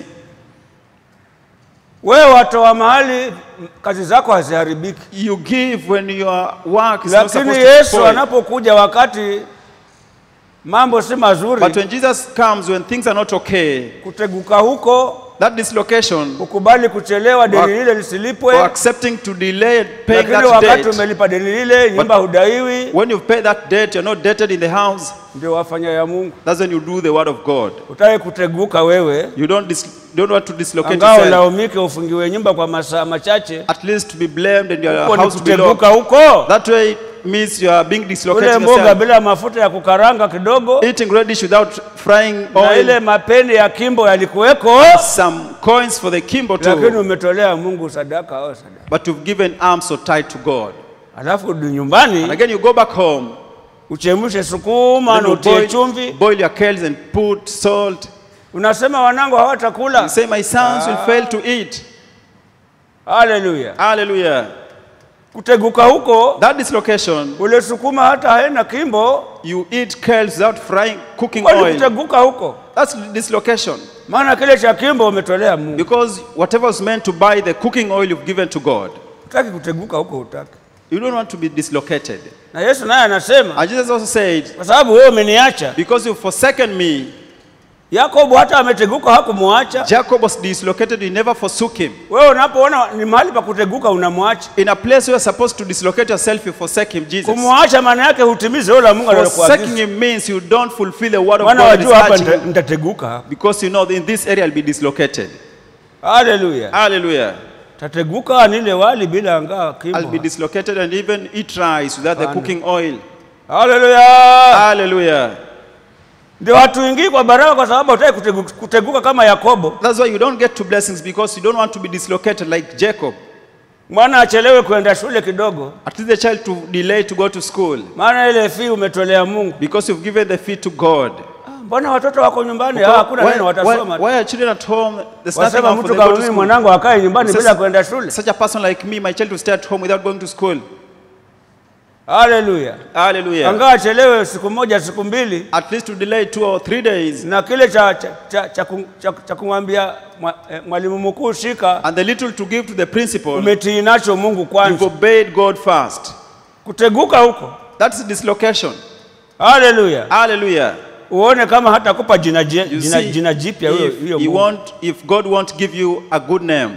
Wewe watoa mahali kazi zako haziharibiki, You give when your work is not lakini supposed to Yesu spoil. anapokuja wakati mambo si mazuri, But when Jesus comes, when things are not okay, kuteguka huko, that dislocation kukubali kuchelewa, deni Wa- lile or lisilipwe, accepting to delay paying lakini that wakati debt, umelipa deni lile, nyumba hudaiwi, when you pay that debt, you're not debted in the house. ndio wafanya ya Mungu. That's when you do the word of God. Utaki kuteguka wewe, You don't dis- don't want to dislocate angao yourself. laumike, ufungiwe nyumba kwa masaa machache, At least to be blamed and your huko ni house to be locked. kuteguka huko. That way it means you are being Ule dislocated mboga yourself. bila mafuta ya kukaranga kidogo, Eating radish without frying na ile oil. mapeni ya kimbo yalikuweko, Some coins for the kimbo lakini too. umetolea Mungu sadaka au sadaka, But you've given arms so tight to God. alafu rudi And nyumbani again you go back home. uchemshe sukuma then na you utie boil, chumvi, boil your kales and put salt. unasema wanangu You hawatakula. say, My sons will fail to eat. Haleluya! Hallelujah. Kuteguka huko, That dislocation, ule sukuma hata haina kimbo, you eat kales without frying, cooking kwani oil. kuteguka huko, That's dislocation. maana kile cha kimbo umetolea Mungu. Because whatever was meant to buy the cooking oil you've given to God, Utaki kuteguka huko, utaki. you don't want to be dislocated. Na Yesu naye anasema, And Jesus also said, kwa sababu wewe umeniacha. Because you've forsaken me, Yakobo hata ameteguka hakumwacha. Jacob was dislocated, you never forsook him. Wewe unapoona ni mahali pa kuteguka unamwacha. In a place where you're supposed to dislocate yourself, you forsake him, Jesus. Kumwacha maana yake hutimize yule Mungu Forsaking aliyokuagiza. him means you don't fulfill the word of Maana God that is wajua hapa urging nita- you. nitateguka hapa. Because you know in this area I'll be dislocated. Haleluya. Hallelujah. Tateguka nile wali bila ngaa I'll be kimbo. dislocated and even eat rice without the Hapana. cooking oil. Haleluya. Hallelujah. Ndio hatuingii kwa baraka kwa sababu hataki kuteguka, kuteguka kama Yakobo. That's why you don't get to blessings because you don't want to be dislocated like Jacob. Mwana achelewe kwenda shule kidogo, At least the child to delay to go to school maana ile fee umetolea Mungu. because you've given the fee to God. Ah, Mbona watoto wako nyumbani? Ah, Hakuna why, neno why, watasoma. why are children at home? There's nothing Wasema for mtu them kama to go to mimi school. mwanangu akae nyumbani Such- bila kwenda shule. Such a person like me, my child will stay at home without going to school. Haleluya. Hallelujah. Angaa achelewe siku moja siku mbili, At least to delay two or three days. na kile cha, cha, cha, cha, ku- cha, cha kumwambia mwa- eh, mwalimu mkuu shika, And the little to give to the principal, umetii nacho Mungu you've kwanza. obeyed God first. Kuteguka huko, That's dislocation. haleluya, Hallelujah. uone kama hatakupa jina, je- You jina, see, jina jipya huyo if, huyo he Mungu. won't, if God won't give you a good name,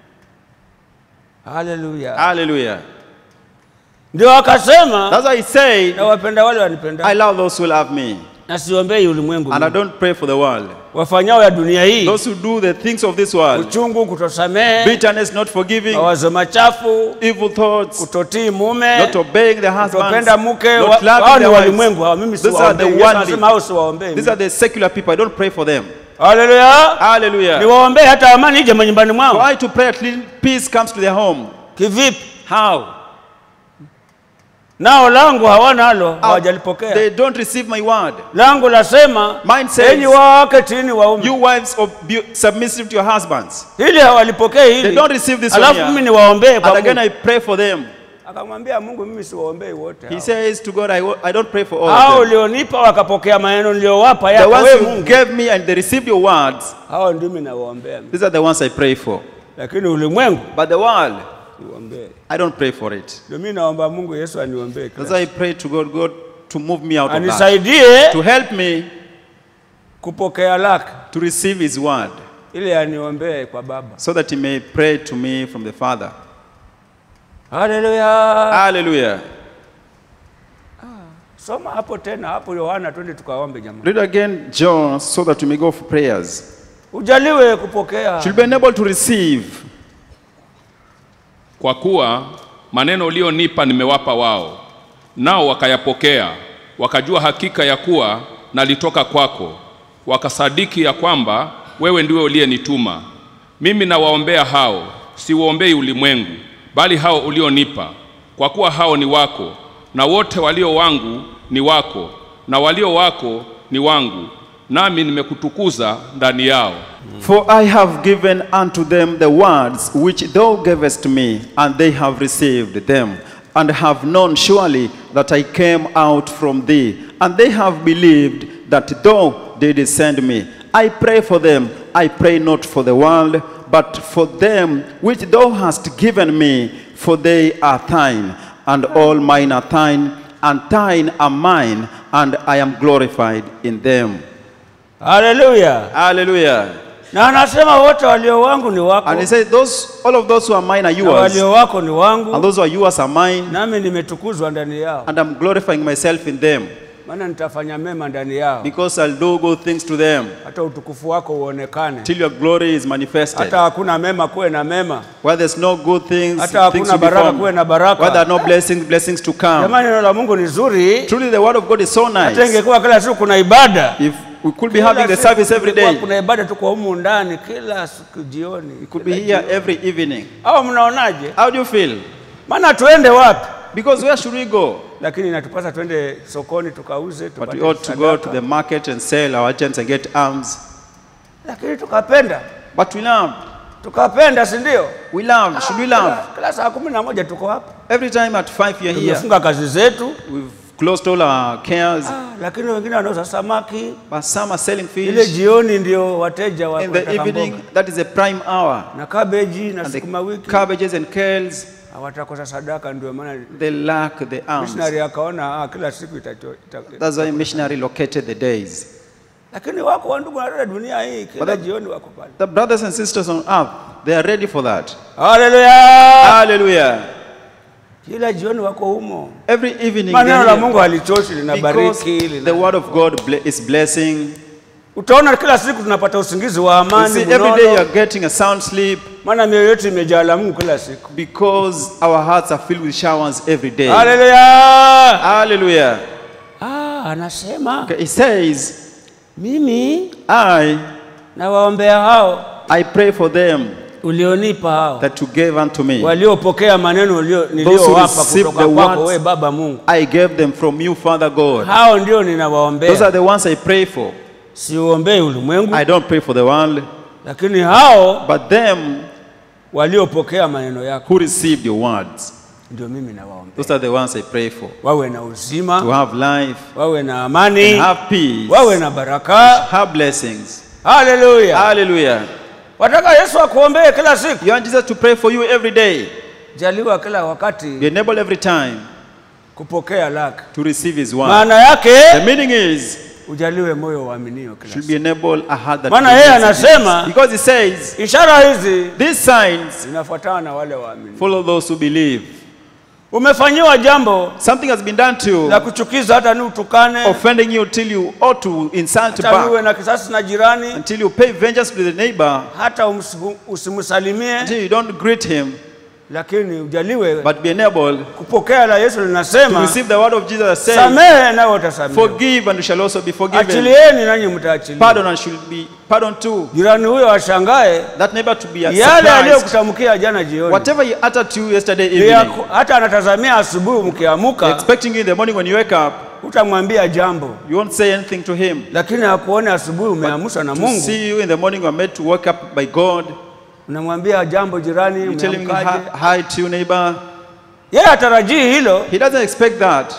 Haleluya. hallelujah. Ndio akasema That's why he said, na wapenda wale I wanipenda, love those who love me, na siombei ulimwengu, and I don't pray for the world. wafanyao ya dunia hii, Those who do the things of this world, uchungu, kutosamehe, bitterness, not forgiving, mawazo machafu, evil thoughts, kutotii mume, not obeying their husbands, kutopenda mke, wa- not hao loving ni their wives. walimwengu hao, mimi These are the siwaombei. Yesu worldly. anasema hao siwaombei. These are the secular people. I don't pray for them. Haleluya. Hallelujah. Niwaombee hata amani ije manyumbani For mwao. I to pray at least peace comes to their home. Kivipi? How? Nao langu hawana halo, They hawajalipokea. don't receive my word. Langu lasema, Mine says, enyi wake tiini waume. You wives, ob- be submissive to your husbands. Hili hawalipokei They hili. don't receive this one Alafu mimi here. niwaombee And kwa again, Mungu. I pray for them. Akamwambia Mungu, mimi siwaombei wote He hao. says to God, I, wo- I don't pray for all Hao of them. ulionipa wakapokea maneno niliyowapa The yako ones wewe you Mungu. gave me and they received your words, Hao ndimi nawaombea. these are the ones I pray for. Lakini ulimwengu But the world, niwaombee. I don't pray for it. Ndio mimi naomba Mungu Yesu aniombee. kila That's why I pray to God, God, to move me out of that. Anisaidie To help me kupokea lake to receive His word, ili aniombee kwa Baba. so that He may pray to me from the Father. Haleluya. Hallelujah. Soma hapo tena hapo Yohana, twende tukaombe jamani. Read again John, so that we may go for prayers. Ujaliwe kupokea. Should be enabled to receive. Kwa kuwa maneno ulionipa nimewapa wao, nao wakayapokea, wakajua hakika ya kuwa nalitoka kwako, wakasadiki ya kwamba wewe ndiwe uliyenituma. Mimi nawaombea hao, siwaombei ulimwengu, bali hao ulionipa, kwa kuwa hao ni wako, na wote walio wangu ni wako, na walio wako ni wangu, nami nimekutukuza ndani yao. For I have given unto them the words which thou gavest me, and they have received them, and have known surely that I came out from thee, and they have believed that thou didst send me. I pray for them, I pray not for the world, but for them which thou hast given me, for they are thine, and all mine are thine, and thine are mine, and I am glorified in them. haleluya Hallelujah. na anasema wote walio wangu ni wako And he said, those, all of those who are mine are na yours, walio wako ni and wangu those who are yours are mine, nami nimetukuzwa ndani yao and I'm glorifying myself in them, maana nitafanya mema ndani yao because I'll do good things to them, hata utukufu wako uonekane till your glory is manifested. hata hakuna mema kuwe na mema Where there's no good things, hata things hakuna will be baraka formed. kuwe na baraka Where there are no blessings, blessings to come. jamani neno la mungu ni zuri Truly, the word of God is so hata nice. ingekuwa kila siku kuna ibada If we could be Kila having the siku service every kulikuwa day, kuna ibada tuko humu ndani kila siku jioni we could be here every evening. au mnaonaje How do you feel? maana tuende wapi Because where should we go? lakini inatupasa twende sokoni tukauze But tupate we ought to go to sadaka. the market and sell our agents and get arms. lakini tukapenda But we love. tukapenda si ndio We love. Should we love? Kila- kila saa kumi na moja tuko hapa Every time at five you're here, tumefunga kazi zetu we've closed all our cares. ah, lakini wengine wanauza samaki But some are selling ile fish. jioni ndio wateja wa In the wanataka evening, mboga. that is a prime hour. na kabeji na And the sukuma wiki cabbages and kales, hawatakosa sadaka ndio maana they lack the arms. missionary akaona ah, kila siku itacho, ita, That's why missionary located the days. lakini wako wandugu na dada dunia hii kila But that- jioni wako pale The brothers and sisters on earth, they are ready for that. haleluya Hallelujah. kila jioni wako humo Every evening, maneno they're la here. mungu halichoshi because linabariki the lina... word of God ble- is blessing. utaona kila siku tunapata usingizi wa You amani see, every day you mnono, are getting a sound sleep maana mioyo yetu imejaa la mungu kila siku because our hearts are filled with showers every day. haleluya Hallelujah. ah, anasema Okay, He says, mimi I, nawaombea hao I pray for them ulionipa hao that you gave unto me. waliopokea maneno ulio- who niliyowapa receive kutoka the kwako words- we baba mungu I gave them from you, Father God. hao ndio Those are ninawaombea the ones I pray for. siuombei ulimwengu I don't pray for the world, lakini hao but them waliopokea maneno yako who received your words. ndio mimi nawaombea Those are the ones I pray for. wawe na To uzima have life, wawe na amani and have peace, wawe na baraka have blessings. haleluya Hallelujah. wataka yesu akuombee kila siku You want Jesus to pray for you every day. jaliwa kila wakati Be enabled every time kupokea lake to receive His word. maana yake The meaning is, ujaliwe moyo waaminio kila should siku be enabled a heart that Maana yeye believes in anasema- this. Because He says, ishara hizi these signs zinafuatana na wale waaminio follow those who believe. umefanyiwa jambo Something has been done to la you, kuchukiza hata ni utukane offending you till you ought to insult hata uwe back, na kisasi na jirani until you pay vengeance to the neighbor, hata umsi- usimsalimie until you don't greet him, lakini ujaliwe but be enabled kupokea la yesu to linasema receive the word of Jesus that says, samehe nawe utasamehe forgive and you shall also be forgiven. achilieni nanyi mtaachiliwa Pardon and should be pardoned too. jirani huyo ashangae That neighbor to be yale surprised. aliyokutamkia jana jioni Whatever he uttered to you yesterday Ni ya evening, ku- hata anatazamia asubuhi mkiamuka expecting you in the morning when you wake up, utamwambia jambo you won't say anything to him. lakini akuone asubuhi umeamshwa na To mungu see you in the morning, you are made to wake up by God. unamwambia jambo jirani You tell him umeamkaje hi, hi to your neighbor. yeye hatarajii hilo He doesn't expect that,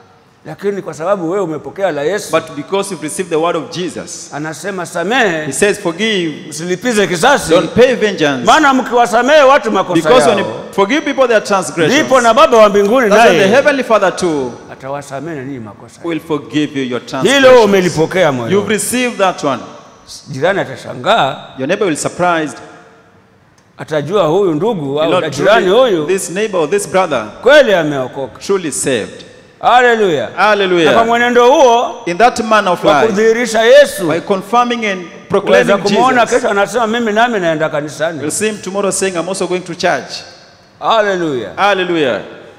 lakini kwa sababu wewe umepokea la yesu but because you've received the word of Jesus, anasema he samehe says, forgive, msilipize kisasi don't pay vengeance. maana mkiwasamehe watu makosa Because when you yao forgive people their transgressions, ndipo na baba wa mbinguni that's when the naye heavenly Father too atawasamehe na ninyi makosa will forgive you your hilo transgressions. umelipokea You've moyo received that one. jirani atashangaa Your neighbor will be surprised. atajua huyu ndugu Will au not jirani truly, huyu this neighbor or this brother kweli ameokoka truly saved. haleluya na kwa Hallelujah. mwenendo huo In that manner of wa life, kudhihirisha yesu by confirming and waweza proclaiming kumwona Jesus, kesho anasema mimi nami naenda you'll kanisani see him tomorrow saying, I'm also going to church. haleluya Hallelujah.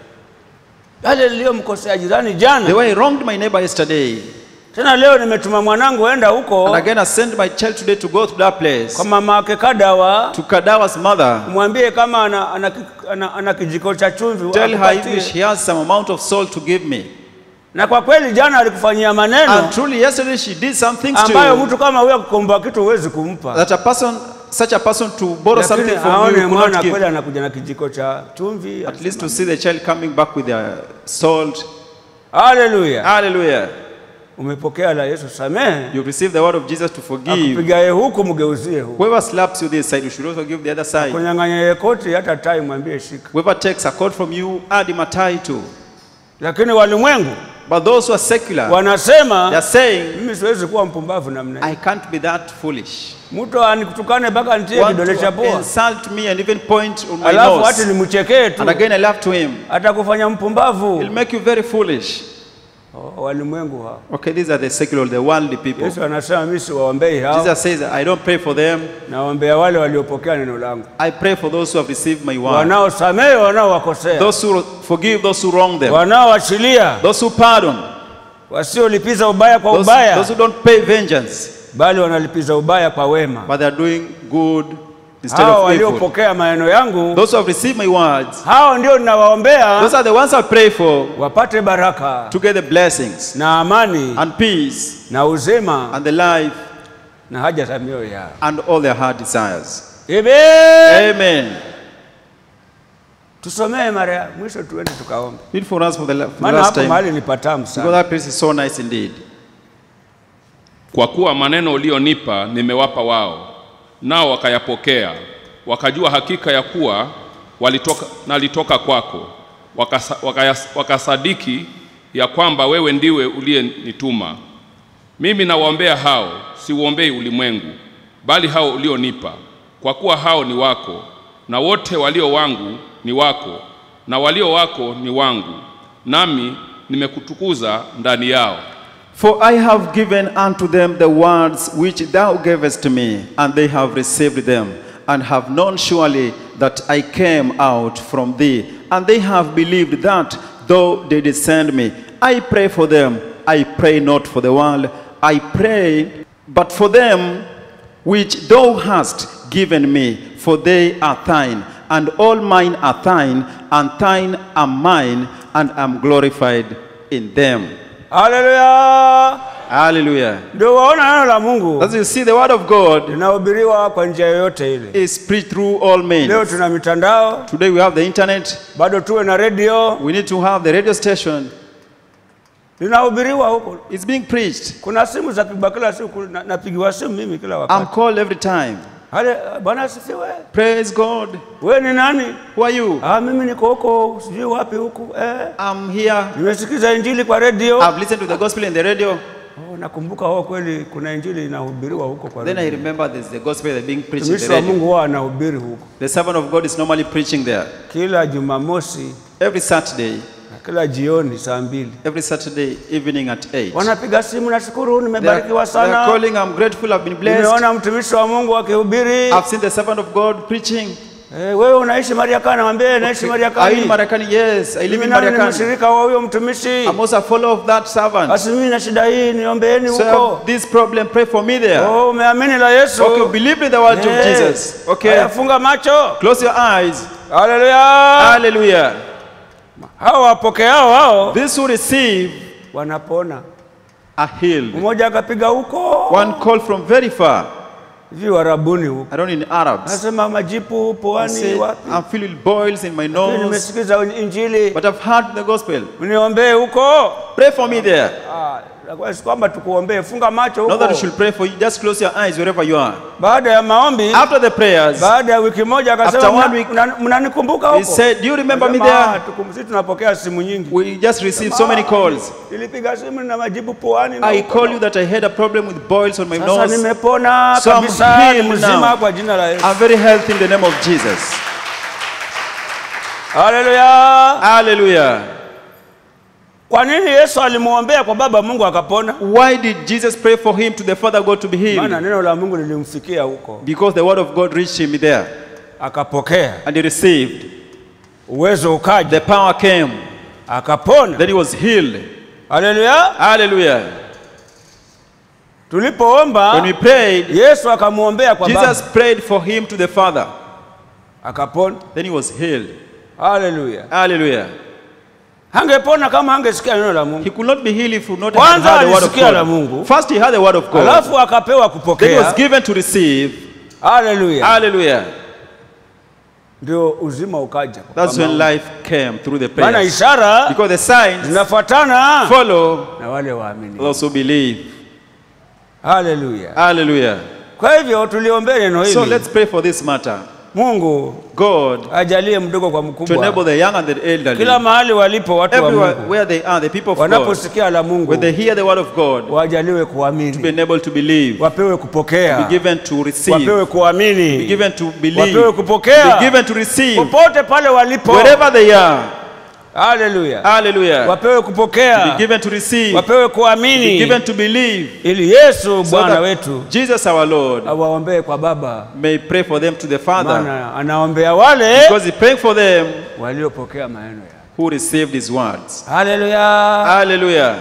yale niliyomkosea jirani The jana way I wronged my neighbor yesterday, tena leo nimetuma mwanangu enda and huko again I sent my child today to go to that place, kwa mama ake kadawa to Kadawa's mother, mwambie kama ana, ana, ana, ana kijiko cha chumvi tell her if akupatie. she has some amount of salt to give me. na kwa kweli jana alikufanyia maneno And truly, yesterday she did some things to ambayo you mtu kama huyo akikomba kitu huwezi kumpa, that a person, such a person to borrow lakini something from you, aone you could mwana not kweli give. anakuja na kijiko cha chumvi. At least to see the child coming back with their salt. Haleluya! Hallelujah. Umepokea la Yesu, samehe. You receive the word of Jesus to forgive. Akupigaye huku mgeuzie huku, Whoever slaps you this side, you should also give the other side. kunyang'anya koti hata tai mwambie shika. Whoever takes a coat from you, add him a tie too. Lakini walimwengu But those who are secular, they wanasema are saying, mimi siwezi kuwa mpumbavu namna hii. I can't be that foolish. Mtu anikutukane mpaka nitie Want kidole cha to pua, insult me and even point on my alafu hati nose. nimchekee tu, And again, I laugh to him. atakufanya mpumbavu. He'll make you very foolish. Oh, walimwengu hao. Okay, these are the secular, the worldly people. Yesu anasema mimi siwaombei hao, Jesus says, I don't pray for them. nawaombea wale waliopokea neno langu, I pray for those who have received my word. wanaosamehe wanaowakosea, Those who forgive those who wrong them. wanaoachilia, Those who pardon. wasiolipiza ubaya kwa Those, ubaya, those who don't pay vengeance. bali wanalipiza ubaya kwa wema. But they are doing good instead Hao of evil. waliopokea maneno yangu, Those who have received my words. hao ndio ninawaombea Those are the ones I pray for wapate baraka to get the blessings na amani and peace na uzima and the life na haja za mioyo yao. and all their heart desires. Amen. Amen. Tusomee mara ya mwisho, tuende tukaombe, Read for us for the, la- for the maana last hapo time. mahali ni patamu Because sana. that place is so nice indeed. Kwa kuwa maneno ulionipa nimewapa wao, nao wakayapokea, wakajua hakika ya kuwa walitoka, nalitoka kwako, wakasa, wakayas, wakasadiki ya kwamba wewe ndiwe uliyenituma. Mimi nawaombea hao, siuombei ulimwengu, bali hao ulionipa, kwa kuwa hao ni wako, na wote walio wangu ni wako, na walio wako ni wangu, nami nimekutukuza ndani yao. For I have given unto them the words which thou gavest me, and they have received them, and have known surely that I came out from thee, and they have believed that thou didst send me. I pray for them, I pray not for the world, I pray but for them which thou hast given me, for they are thine, and all mine are thine, and thine are mine, and am glorified in them. Haleluya! Hallelujah. Ndio waona neno la Mungu As you see, the word of God linahubiriwa kwa njia yoyote ile. is preached through all men. Leo tuna mitandao, Today we have the internet. bado tuwe na redio, We need to have the radio station. linahubiriwa huko. It's being preached. Kuna simu za pigwa kila siku, na- napigiwa simu mimi kila I'm wakati. called every time. Hale, Bwana asifiwe. Praise God. Wewe ni nani? Who are you? Ah, mimi niko huko sijui wapi huku. Eh, I'm here. nimesikiza injili kwa redio. I've listened to the gospel in the radio. Oh, nakumbuka wao kweli kuna injili inahubiriwa huko kwa Then I redio. remember there's the gospel that's being preached in Mtumishi the wa radio. Mungu wao anahubiri huko The servant of God is normally preaching there. kila Jumamosi Every Saturday, na kila jioni saa mbili. every Saturday evening at 8. Wanapiga simu, nashukuru, They are, nimebarikiwa they are sana. calling, I'm grateful, I've been blessed. Nimeona mtumishi wa Mungu akihubiri. I've seen the servant of God preaching. Eh, wewe unaishi Mariakani? Namwambia naishi Are you in Mariakani. Marakani? Yes, I live Mimi in nami ni Marakani. mshirika wa huyo mtumishi. I'm also a follower of that servant. Basi mimi na shida hii, niombeeni So I huko. have this problem, pray for me there. Oh, umeamini la Yesu? Okay, believe in the word of Eh, Jesus. Okay, haya, funga macho. close your eyes. Haleluya. Hallelujah. Hao wapokeao hao These who receive wanapona. are healed. Mmoja akapiga huko One call from very far. hivi Warabuni huko, I don't in Arabs. nasema majipu I puani say, wapi? I'm filled with boils in my Mimi nose, Nimesikiza injili, but I've heard the gospel. mniombee huko. Pray for me there. Ah, nakuwa si kwamba tukuombee, funga macho Not that you huko. should pray for you, just close your eyes wherever you are. Baada ya maombi, After the prayers, baada ya wiki moja After akasema, one "Mna- week, mna- mnanikumbuka he huko? said, Do you remember me Nasema, "Ah, there? tukum- sisi tunapokea simu nyingi. We just received so many calls. Nilipiga simu na majibu puani na I huko. call you that I had a problem with boils on my Sasa nose. nimepona So I'm kabisa, healed ni mzima now. kwa jina la Yesu. I'm very healthy in the name of Jesus. Haleluya! Hallelujah. Kwa nini Yesu alimuombea kwa Baba Mungu akapona? Why did Jesus pray for him to the Father God to be Maana healed? neno la Mungu lilimfikia huko, Because the word of God reached him there akapokea and he received. uwezo, ukaja The power came. akapona. Then he was healed. Haleluya! Hallelujah. When we Tulipoomba prayed, Yesu akamwombea kwa Jesus Baba prayed for him to the Father. akapona. Then he was healed. Haleluya! Hallelujah. hangepona kama hangesikia neno la Mungu. He could not be healed if he would not Kwanza have heard the word of alisikia la God. Mungu. First he heard the word of God. Alafu akapewa Then he kupokea. was given to receive. Haleluya. Hallelujah. Ndio uzima ukaja. That's Kwa when maombi. life came through the Maana prayers. ishara Because the signs zinafuatana follow na wale waamini. those who believe. Haleluya. Hallelujah. Kwa hivyo tuliombee neno So hili. let's pray for this matter. Mungu God ajalie mdogo kwa to mkubwa. enable the young and the elderly, Kila mahali walipo watu wa everywhere Mungu where they are, the people of God, wanaposikia la Mungu when they hear the word of God, wajaliwe be kuamini, enabled to believe, wapewe be kupokea, given to receive, wapewe be kuamini, given to believe, wapewe kupokea, be given to receive, popote pale walipo. wherever they are. Haleluya, Hallelujah. wapewe Be kupokea, given to receive, wapewe be kuamini, given to believe, ili Yesu so Bwana that wetu Jesus our Lord awaombee kwa Baba, may pray for them to the Father, maana anaombea wale because He praying for them waliopokea maneno yake. who received His words. Haleluya, Hallelujah.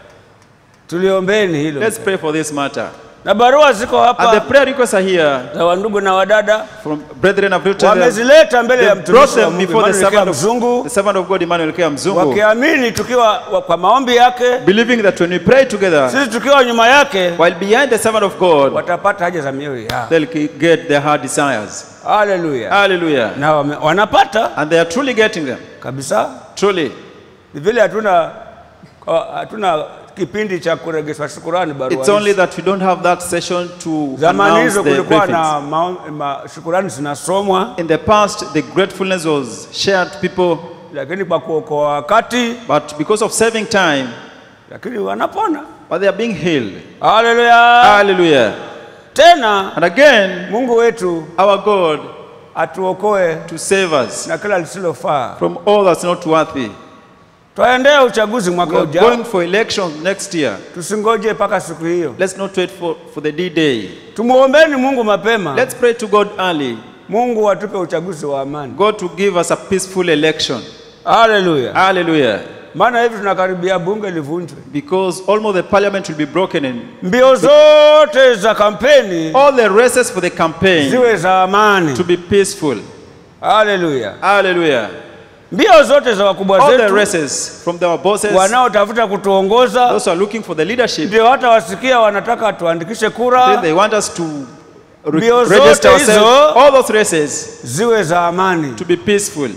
tuliombeni hilo. Let's pray for this matter. Na barua ziko And the hapa prayer requests are here za wandugu na wadada from brethren of written them. wamezileta mbele ya They brought mtumishi wa them Mungu before the Emmanuel Kea servant of, Mzungu, the servant of God Emmanuel Kea Mzungu, wakiamini tukiwa wa- kwa maombi yake, believing that when we pray together, sisi tukiwa nyuma yake, while behind the servant of God, watapata haja za mioyo yao. they'll get their heart desires. Haleluya! Hallelujah. Na wame, wanapata And they are truly getting them. kabisa. Truly. Ni vile hatuna kwa- hatuna kipindi cha kuregeshwa shukurani barua It's only hizi. that we don't have that session to Zamani announce hizo the kulikuwa benefits. na ma, ma, shukurani zinasomwa, In the past, the gratefulness was shared to people, lakini kwa kuokoa wakati, but because of saving time, lakini wanapona. but they are being healed. Haleluya! Hallelujah. Tena And again, Mungu wetu our God atuokoe to save us na kila lisilofaa. from all that's not worthy. Twaendea uchaguzi mwaka We are ujao, going for elections next year. tusingoje mpaka siku hiyo. Let's not wait for, for the D-Day. Tumuombeni Mungu mapema, Let's pray to God early. Mungu atupe uchaguzi wa amani. God to give us a peaceful election. Haleluya! Hallelujah. Maana hivi tunakaribia bunge livunjwe, Because almost the parliament will be broken and mbio zote za kampeni all the races for the campaign ziwe za amani. to be peaceful. Haleluya! Hallelujah. Mbio zote za wakubwa All the zetu races from our bosses, wanaotafuta kutuongoza, those who are looking for the leadership, ndio hata wasikia wanataka tuandikishe then kura, they want us to re- Mbio register zote ourselves. hizo- All those races ziwe za amani. to be peaceful.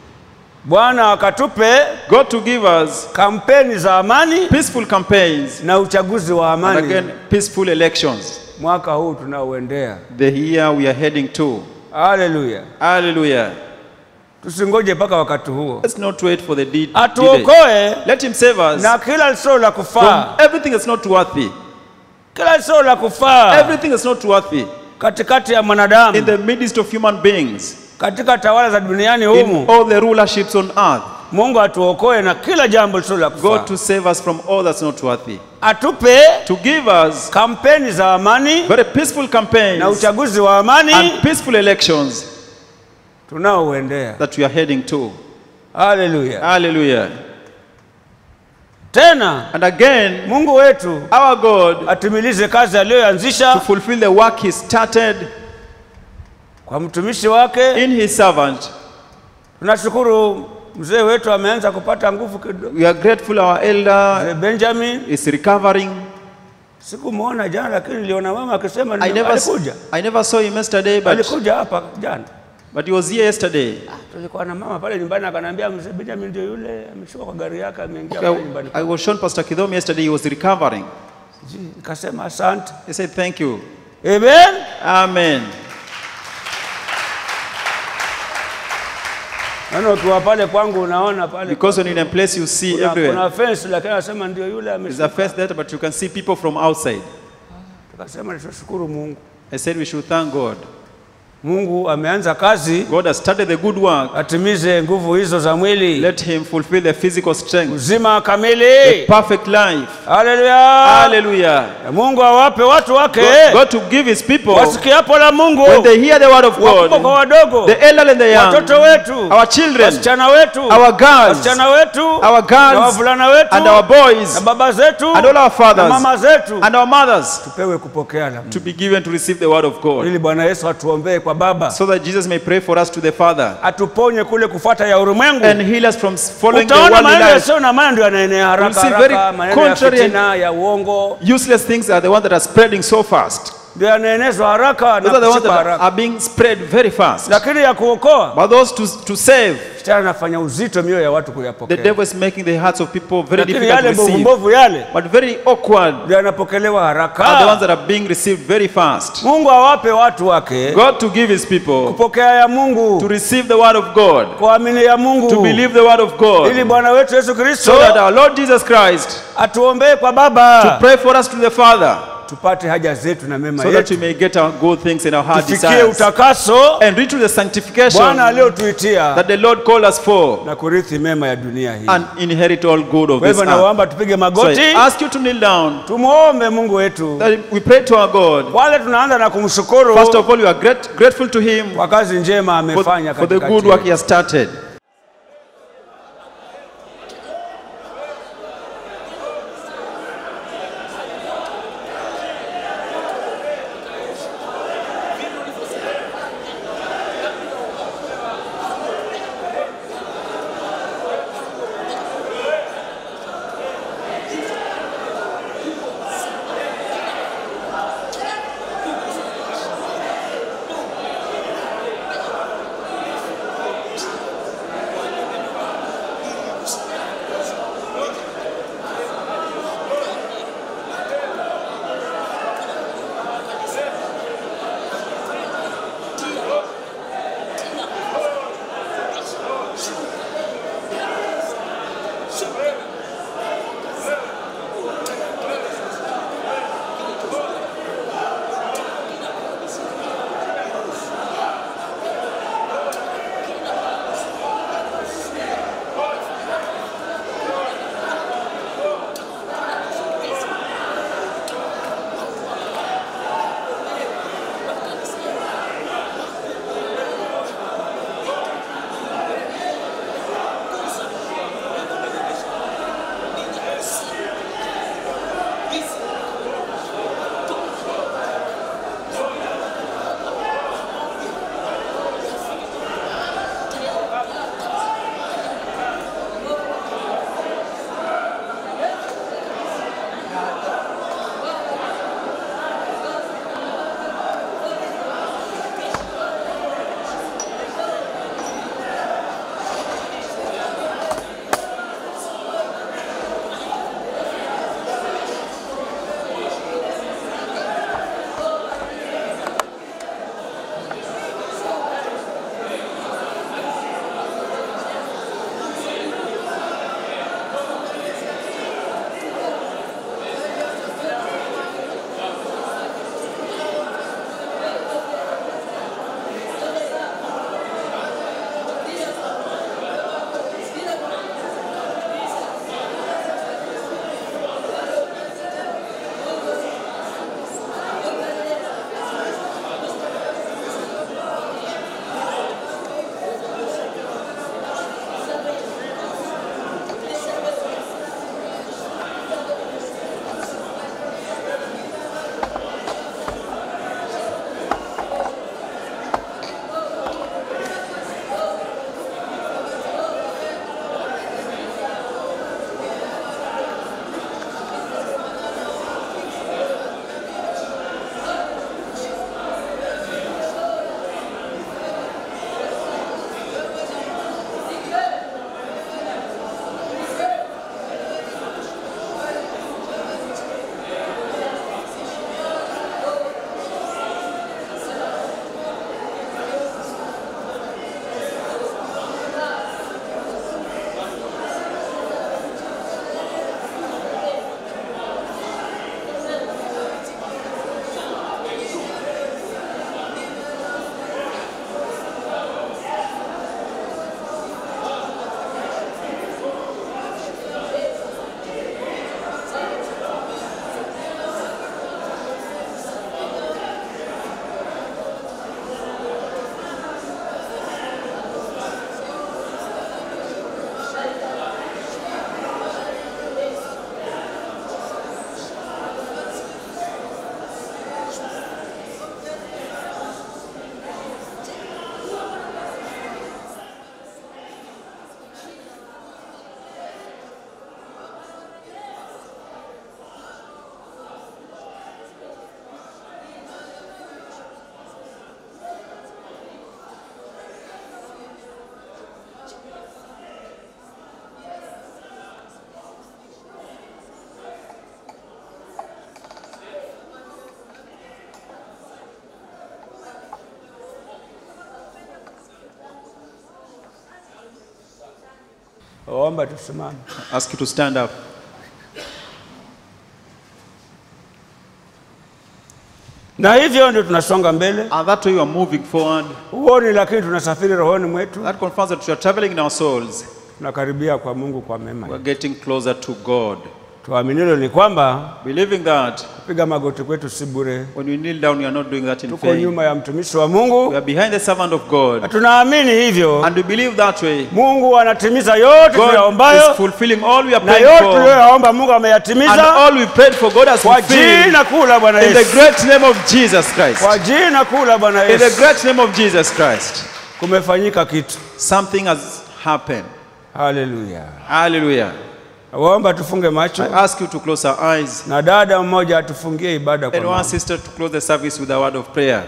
Bwana akatupe God to give us kampeni za amani peaceful campaigns na uchaguzi wa and amani again peaceful elections. mwaka huu tunaoendea. The year we are heading to. Haleluya! Hallelujah. Tusingoje mpaka wakati huo, Let's not wait for the D- D-Day. atuokoe Let him save us na kila lisilo la from kufaa, everything that's not worthy. kila lisilo la kufaa Everything that's not worthy katikati ya in mwanadamu, the midst of human beings, katika tawala za duniani in humu. all the rulerships on earth. Mungu atuokoe na kila jambo lisilo la God kufaa, to save us from all that's not worthy. atupe To give us kampeni za amani very peaceful campaigns na uchaguzi wa amani and peaceful elections tunaoendea. that we are heading to. Haleluya! Hallelujah. Tena And again, Mungu wetu our God atimilize kazi to aliyoanzisha fulfill the work He started kwa mtumishi wake. in His servant. Tunashukuru mzee wetu ameanza kupata nguvu kidogo. We are grateful our elder Mzee Benjamin is recovering. sikumwona jana, lakini niliona mama akisema I ni- never, alikuja I never saw him yesterday, but, alikuja hapa jana. but he was here yesterday. Tulikuwa na mama pale nyumbani, akaniambia mzee Benjamin ndio yule ameshuka kwa gari yake ameingia pale nyumbani. I, I was shown Pastor Kidom yesterday, he was recovering. Ji, Nikasema asante. He said, Thank you. Amen. Amen. Maana ukiwa pale kwangu unaona pale Because when you're in a place, you see kuna, everywhere. kuna fence, lakini anasema ndio yule There's ameshuka. a fence there, but you can see people from outside. Tukasema tushukuru Mungu. I said we should thank God. Mungu ameanza kazi, God has started the good work. atimize nguvu hizo za mwili, Let him fulfill the physical strength, uzima the kamili. perfect life. Haleluya! Hallelujah. Na Mungu awape watu wake God, God to give his people, wasikiapo la Mungu, when they hear the word of wakubwa kwa God, wadogo, the elderly and the young, watoto wetu, our children, wasichana wetu, our girls, wasichana wetu, our na girls, wavulana wetu, and our boys, na baba zetu, and all our na fathers, mama zetu, and our mothers tupewe kupokea la Mungu, to be given to receive the word of God. ili Bwana Yesu atuombee kwa kwa Baba, so that Jesus may pray for us to the Father atuponye kule kufuata ya ulimwengu. and heal us from following the Utaona worldly maneno life. yasiyo na maana ndio yanaenea haraka You'll see very haraka, maneno ya contrary and- fitina ya uongo Useless things are the ones that are spreading so fast. ndio yanaenezwa haraka na Those are the ones kushikwa that haraka, are being spread very fast. lakini ya kuokoa, But those to, to save, shetani anafanya uzito mioyo ya watu the kuyapokea, devil is making the hearts of people very lakini difficult to yale mbovu receive. mbovu yale But very awkward ndio yanapokelewa are the ones haraka. that are being received very fast. Mungu awape watu wake God to give his people kupokea ya to Mungu, receive the word of God, kuamini ya Mungu, to believe the word of ili God, Bwana wetu Yesu Kristo so that our Lord Jesus Christ atuombee kwa to Baba, pray for us to the Father, tupate haja zetu na mema so that we yetu, may get our good things in our heart tufikie desires utakaso and reach to the sanctification Bwana aliyotuitia that the Lord called us for na kurithi mema ya dunia hii. and inherit all good of Kwa this hivyo earth. nawaomba tupige So magoti, I ask you to kneel down, tumwombe Mungu wetu. that we pray to our God. Wale tunaanza na kumshukuru First of all, we are great, grateful to Him kwa kazi njema for, amefanya for the katikati good work yetu. He has started. Omba tusimame. Ask you to stand up. Na hivyo ndio tunasonga mbele. And that way you are moving forward. Huoni, lakini tunasafiri rohoni mwetu, That confirms that you are traveling in our souls. tunakaribia kwa Mungu kwa mema. We're getting closer to God. Tuaminilo ni kwamba Believing that kupiga magoti kwetu si bure. when we kneel down, we are not doing that in Tuko vain. nyuma ya mtumishi wa We Mungu are behind the servant of na God. tunaamini hivyo. And we believe that way. Mungu anatimiza yote God tunayoombayo is fulfilling all we are na praying yote for. tuliyoyaomba Mungu And ameyatimiza all we prayed for, God has kwa fulfilled. jina kuu la Bwana In the Yesu, great name of Jesus Christ. kwa jina kuu la Bwana In the Yesu great name of Jesus Christ. kumefanyika kitu. Something has happened. Haleluya! Hallelujah. Waomba tufunge macho I ask you to close our eyes. na dada mmoja atufungie ibada kwa And one maombi. sister to close the service with a word of prayer.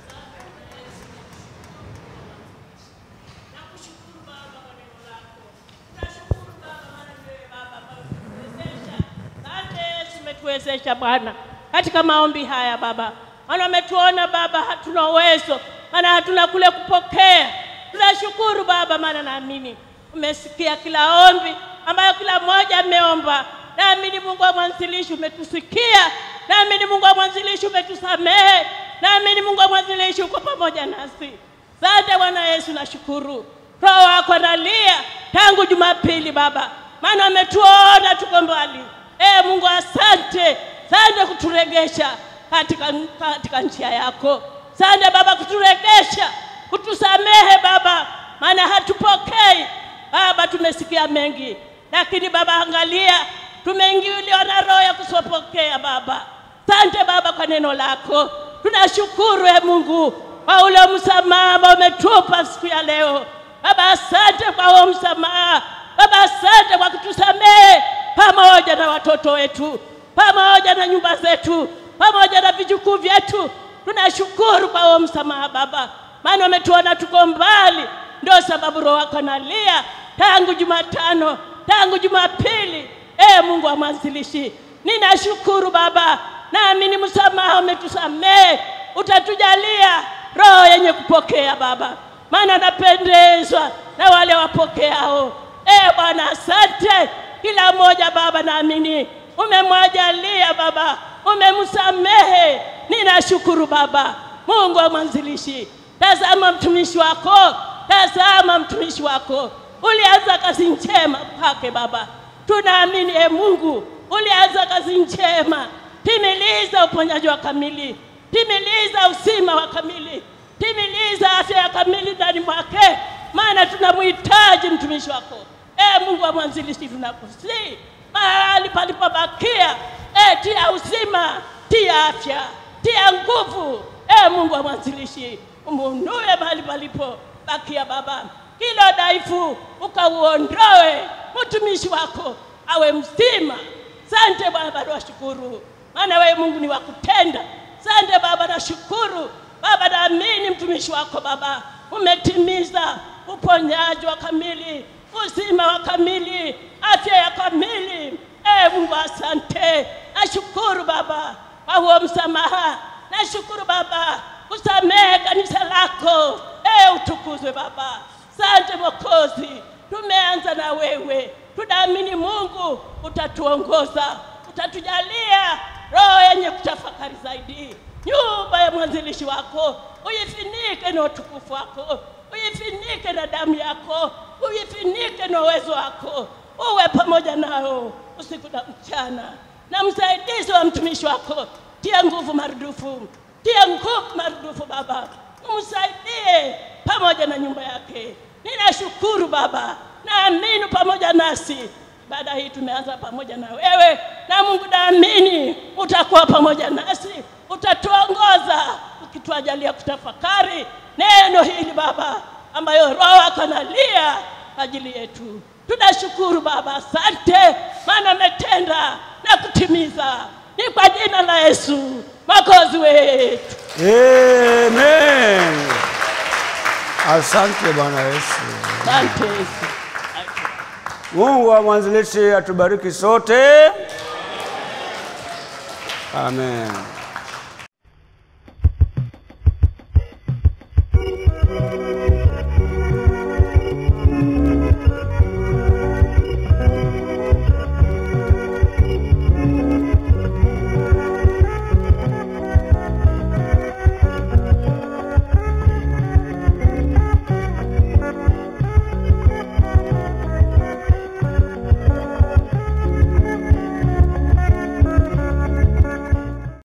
Asante Yesu umetuwezesha Bwana katika maombi haya Baba, maana umetuona Baba hatuna uwezo, maana hatuna kule kupokea. Tunashukuru Baba, maana naamini umesikia kila ombi ambayo kila mmoja ameomba. Naamini Mungu wa mwanzilishi umetusikia, naamini Mungu wa mwanzilishi umetusamehe, naamini Mungu wa mwanzilishi uko pamoja nasi. Asante Bwana Yesu, nashukuru. Roho wako analia tangu Jumapili Baba, maana ametuona tuko mbali. E Mungu, asante, asante kuturegesha katika, katika njia yako. Asante Baba kuturegesha, kutusamehe Baba, maana hatupokei Baba. Tumesikia mengi, lakini Baba, angalia, tumeingiliwa na roho ya kusopokea Baba. Asante Baba kwa neno lako, tunashukuru e Mungu kwa ule msamaha ambao umetupa siku ya leo Baba. Asante kwa huo msamaha Baba, asante kwa kutusamehe pamoja na watoto wetu, pamoja na nyumba zetu, pamoja na vijukuu vyetu. Tunashukuru kwa huo msamaha Baba, maana umetuona tuko mbali, ndio sababu roho wako analia tangu Jumatano, tangu Jumapili. E Mungu wa mwanzilishi, ninashukuru Baba, naamini msamaha umetusamehe, utatujalia roho yenye kupokea Baba, maana napendezwa na wale wapokeao. E Bwana, asante kila mmoja Baba, naamini umemwajalia Baba, umemsamehe. Ninashukuru Baba, Mungu wa mwanzilishi. Tazama mtumishi wako, tazama mtumishi wako, ulianza kazi njema kwake Baba. Tunaamini e Mungu, ulianza kazi njema. Timiliza uponyaji wa kamili, timiliza uzima wa kamili, timiliza afya ya kamili ndani mwake, maana tunamhitaji mtumishi wako. E Mungu wa mwanzilishi, tunakusii mahali palipobakia, e, tia uzima, tia afya, tia nguvu. E Mungu wa mwanzilishi, umunue mahali palipo bakia Baba, kila dhaifu ukauondoe, mtumishi wako awe mzima. Sante Bwana, bado washukuru, maana wewe Mungu ni wa kutenda. Sante Baba, nashukuru Baba, naamini mtumishi wako Baba umetimiza uponyaji wa kamili, uzima wa kamili, afya ya kamili. E Mungu, asante. Nashukuru Baba kwa huo msamaha, nashukuru Baba kusamehe kanisa lako. E, utukuzwe Baba. Sante Mwokozi, tumeanza na wewe, tunaamini Mungu utatuongoza, utatujalia roho yenye kutafakari zaidi. Nyumba ya mwanzilishi wako uifinike na utukufu wako, uifinike na damu yako, uifinike na uwezo wako, uwe pamoja nao usiku na mchana, na msaidizi wa mtumishi wako, tia nguvu marudufu, tia nguvu marudufu Baba, umsaidie pamoja na nyumba yake. Ninashukuru Baba, naamini pamoja nasi baada hii tumeanza pamoja na wewe, na Mungu naamini utakuwa pamoja nasi, utatuongoza ukituajalia kutafakari neno hili Baba, ambayo Roho wako analia kwa ajili yetu. Tunashukuru Baba, asante, maana umetenda na kutimiza. Ni kwa jina la Yesu Mwokozi wetu. Amen. Asante Bwana Yesu. Asante Yesu. Mungu wa mwanzilishi atubariki sote. Amen.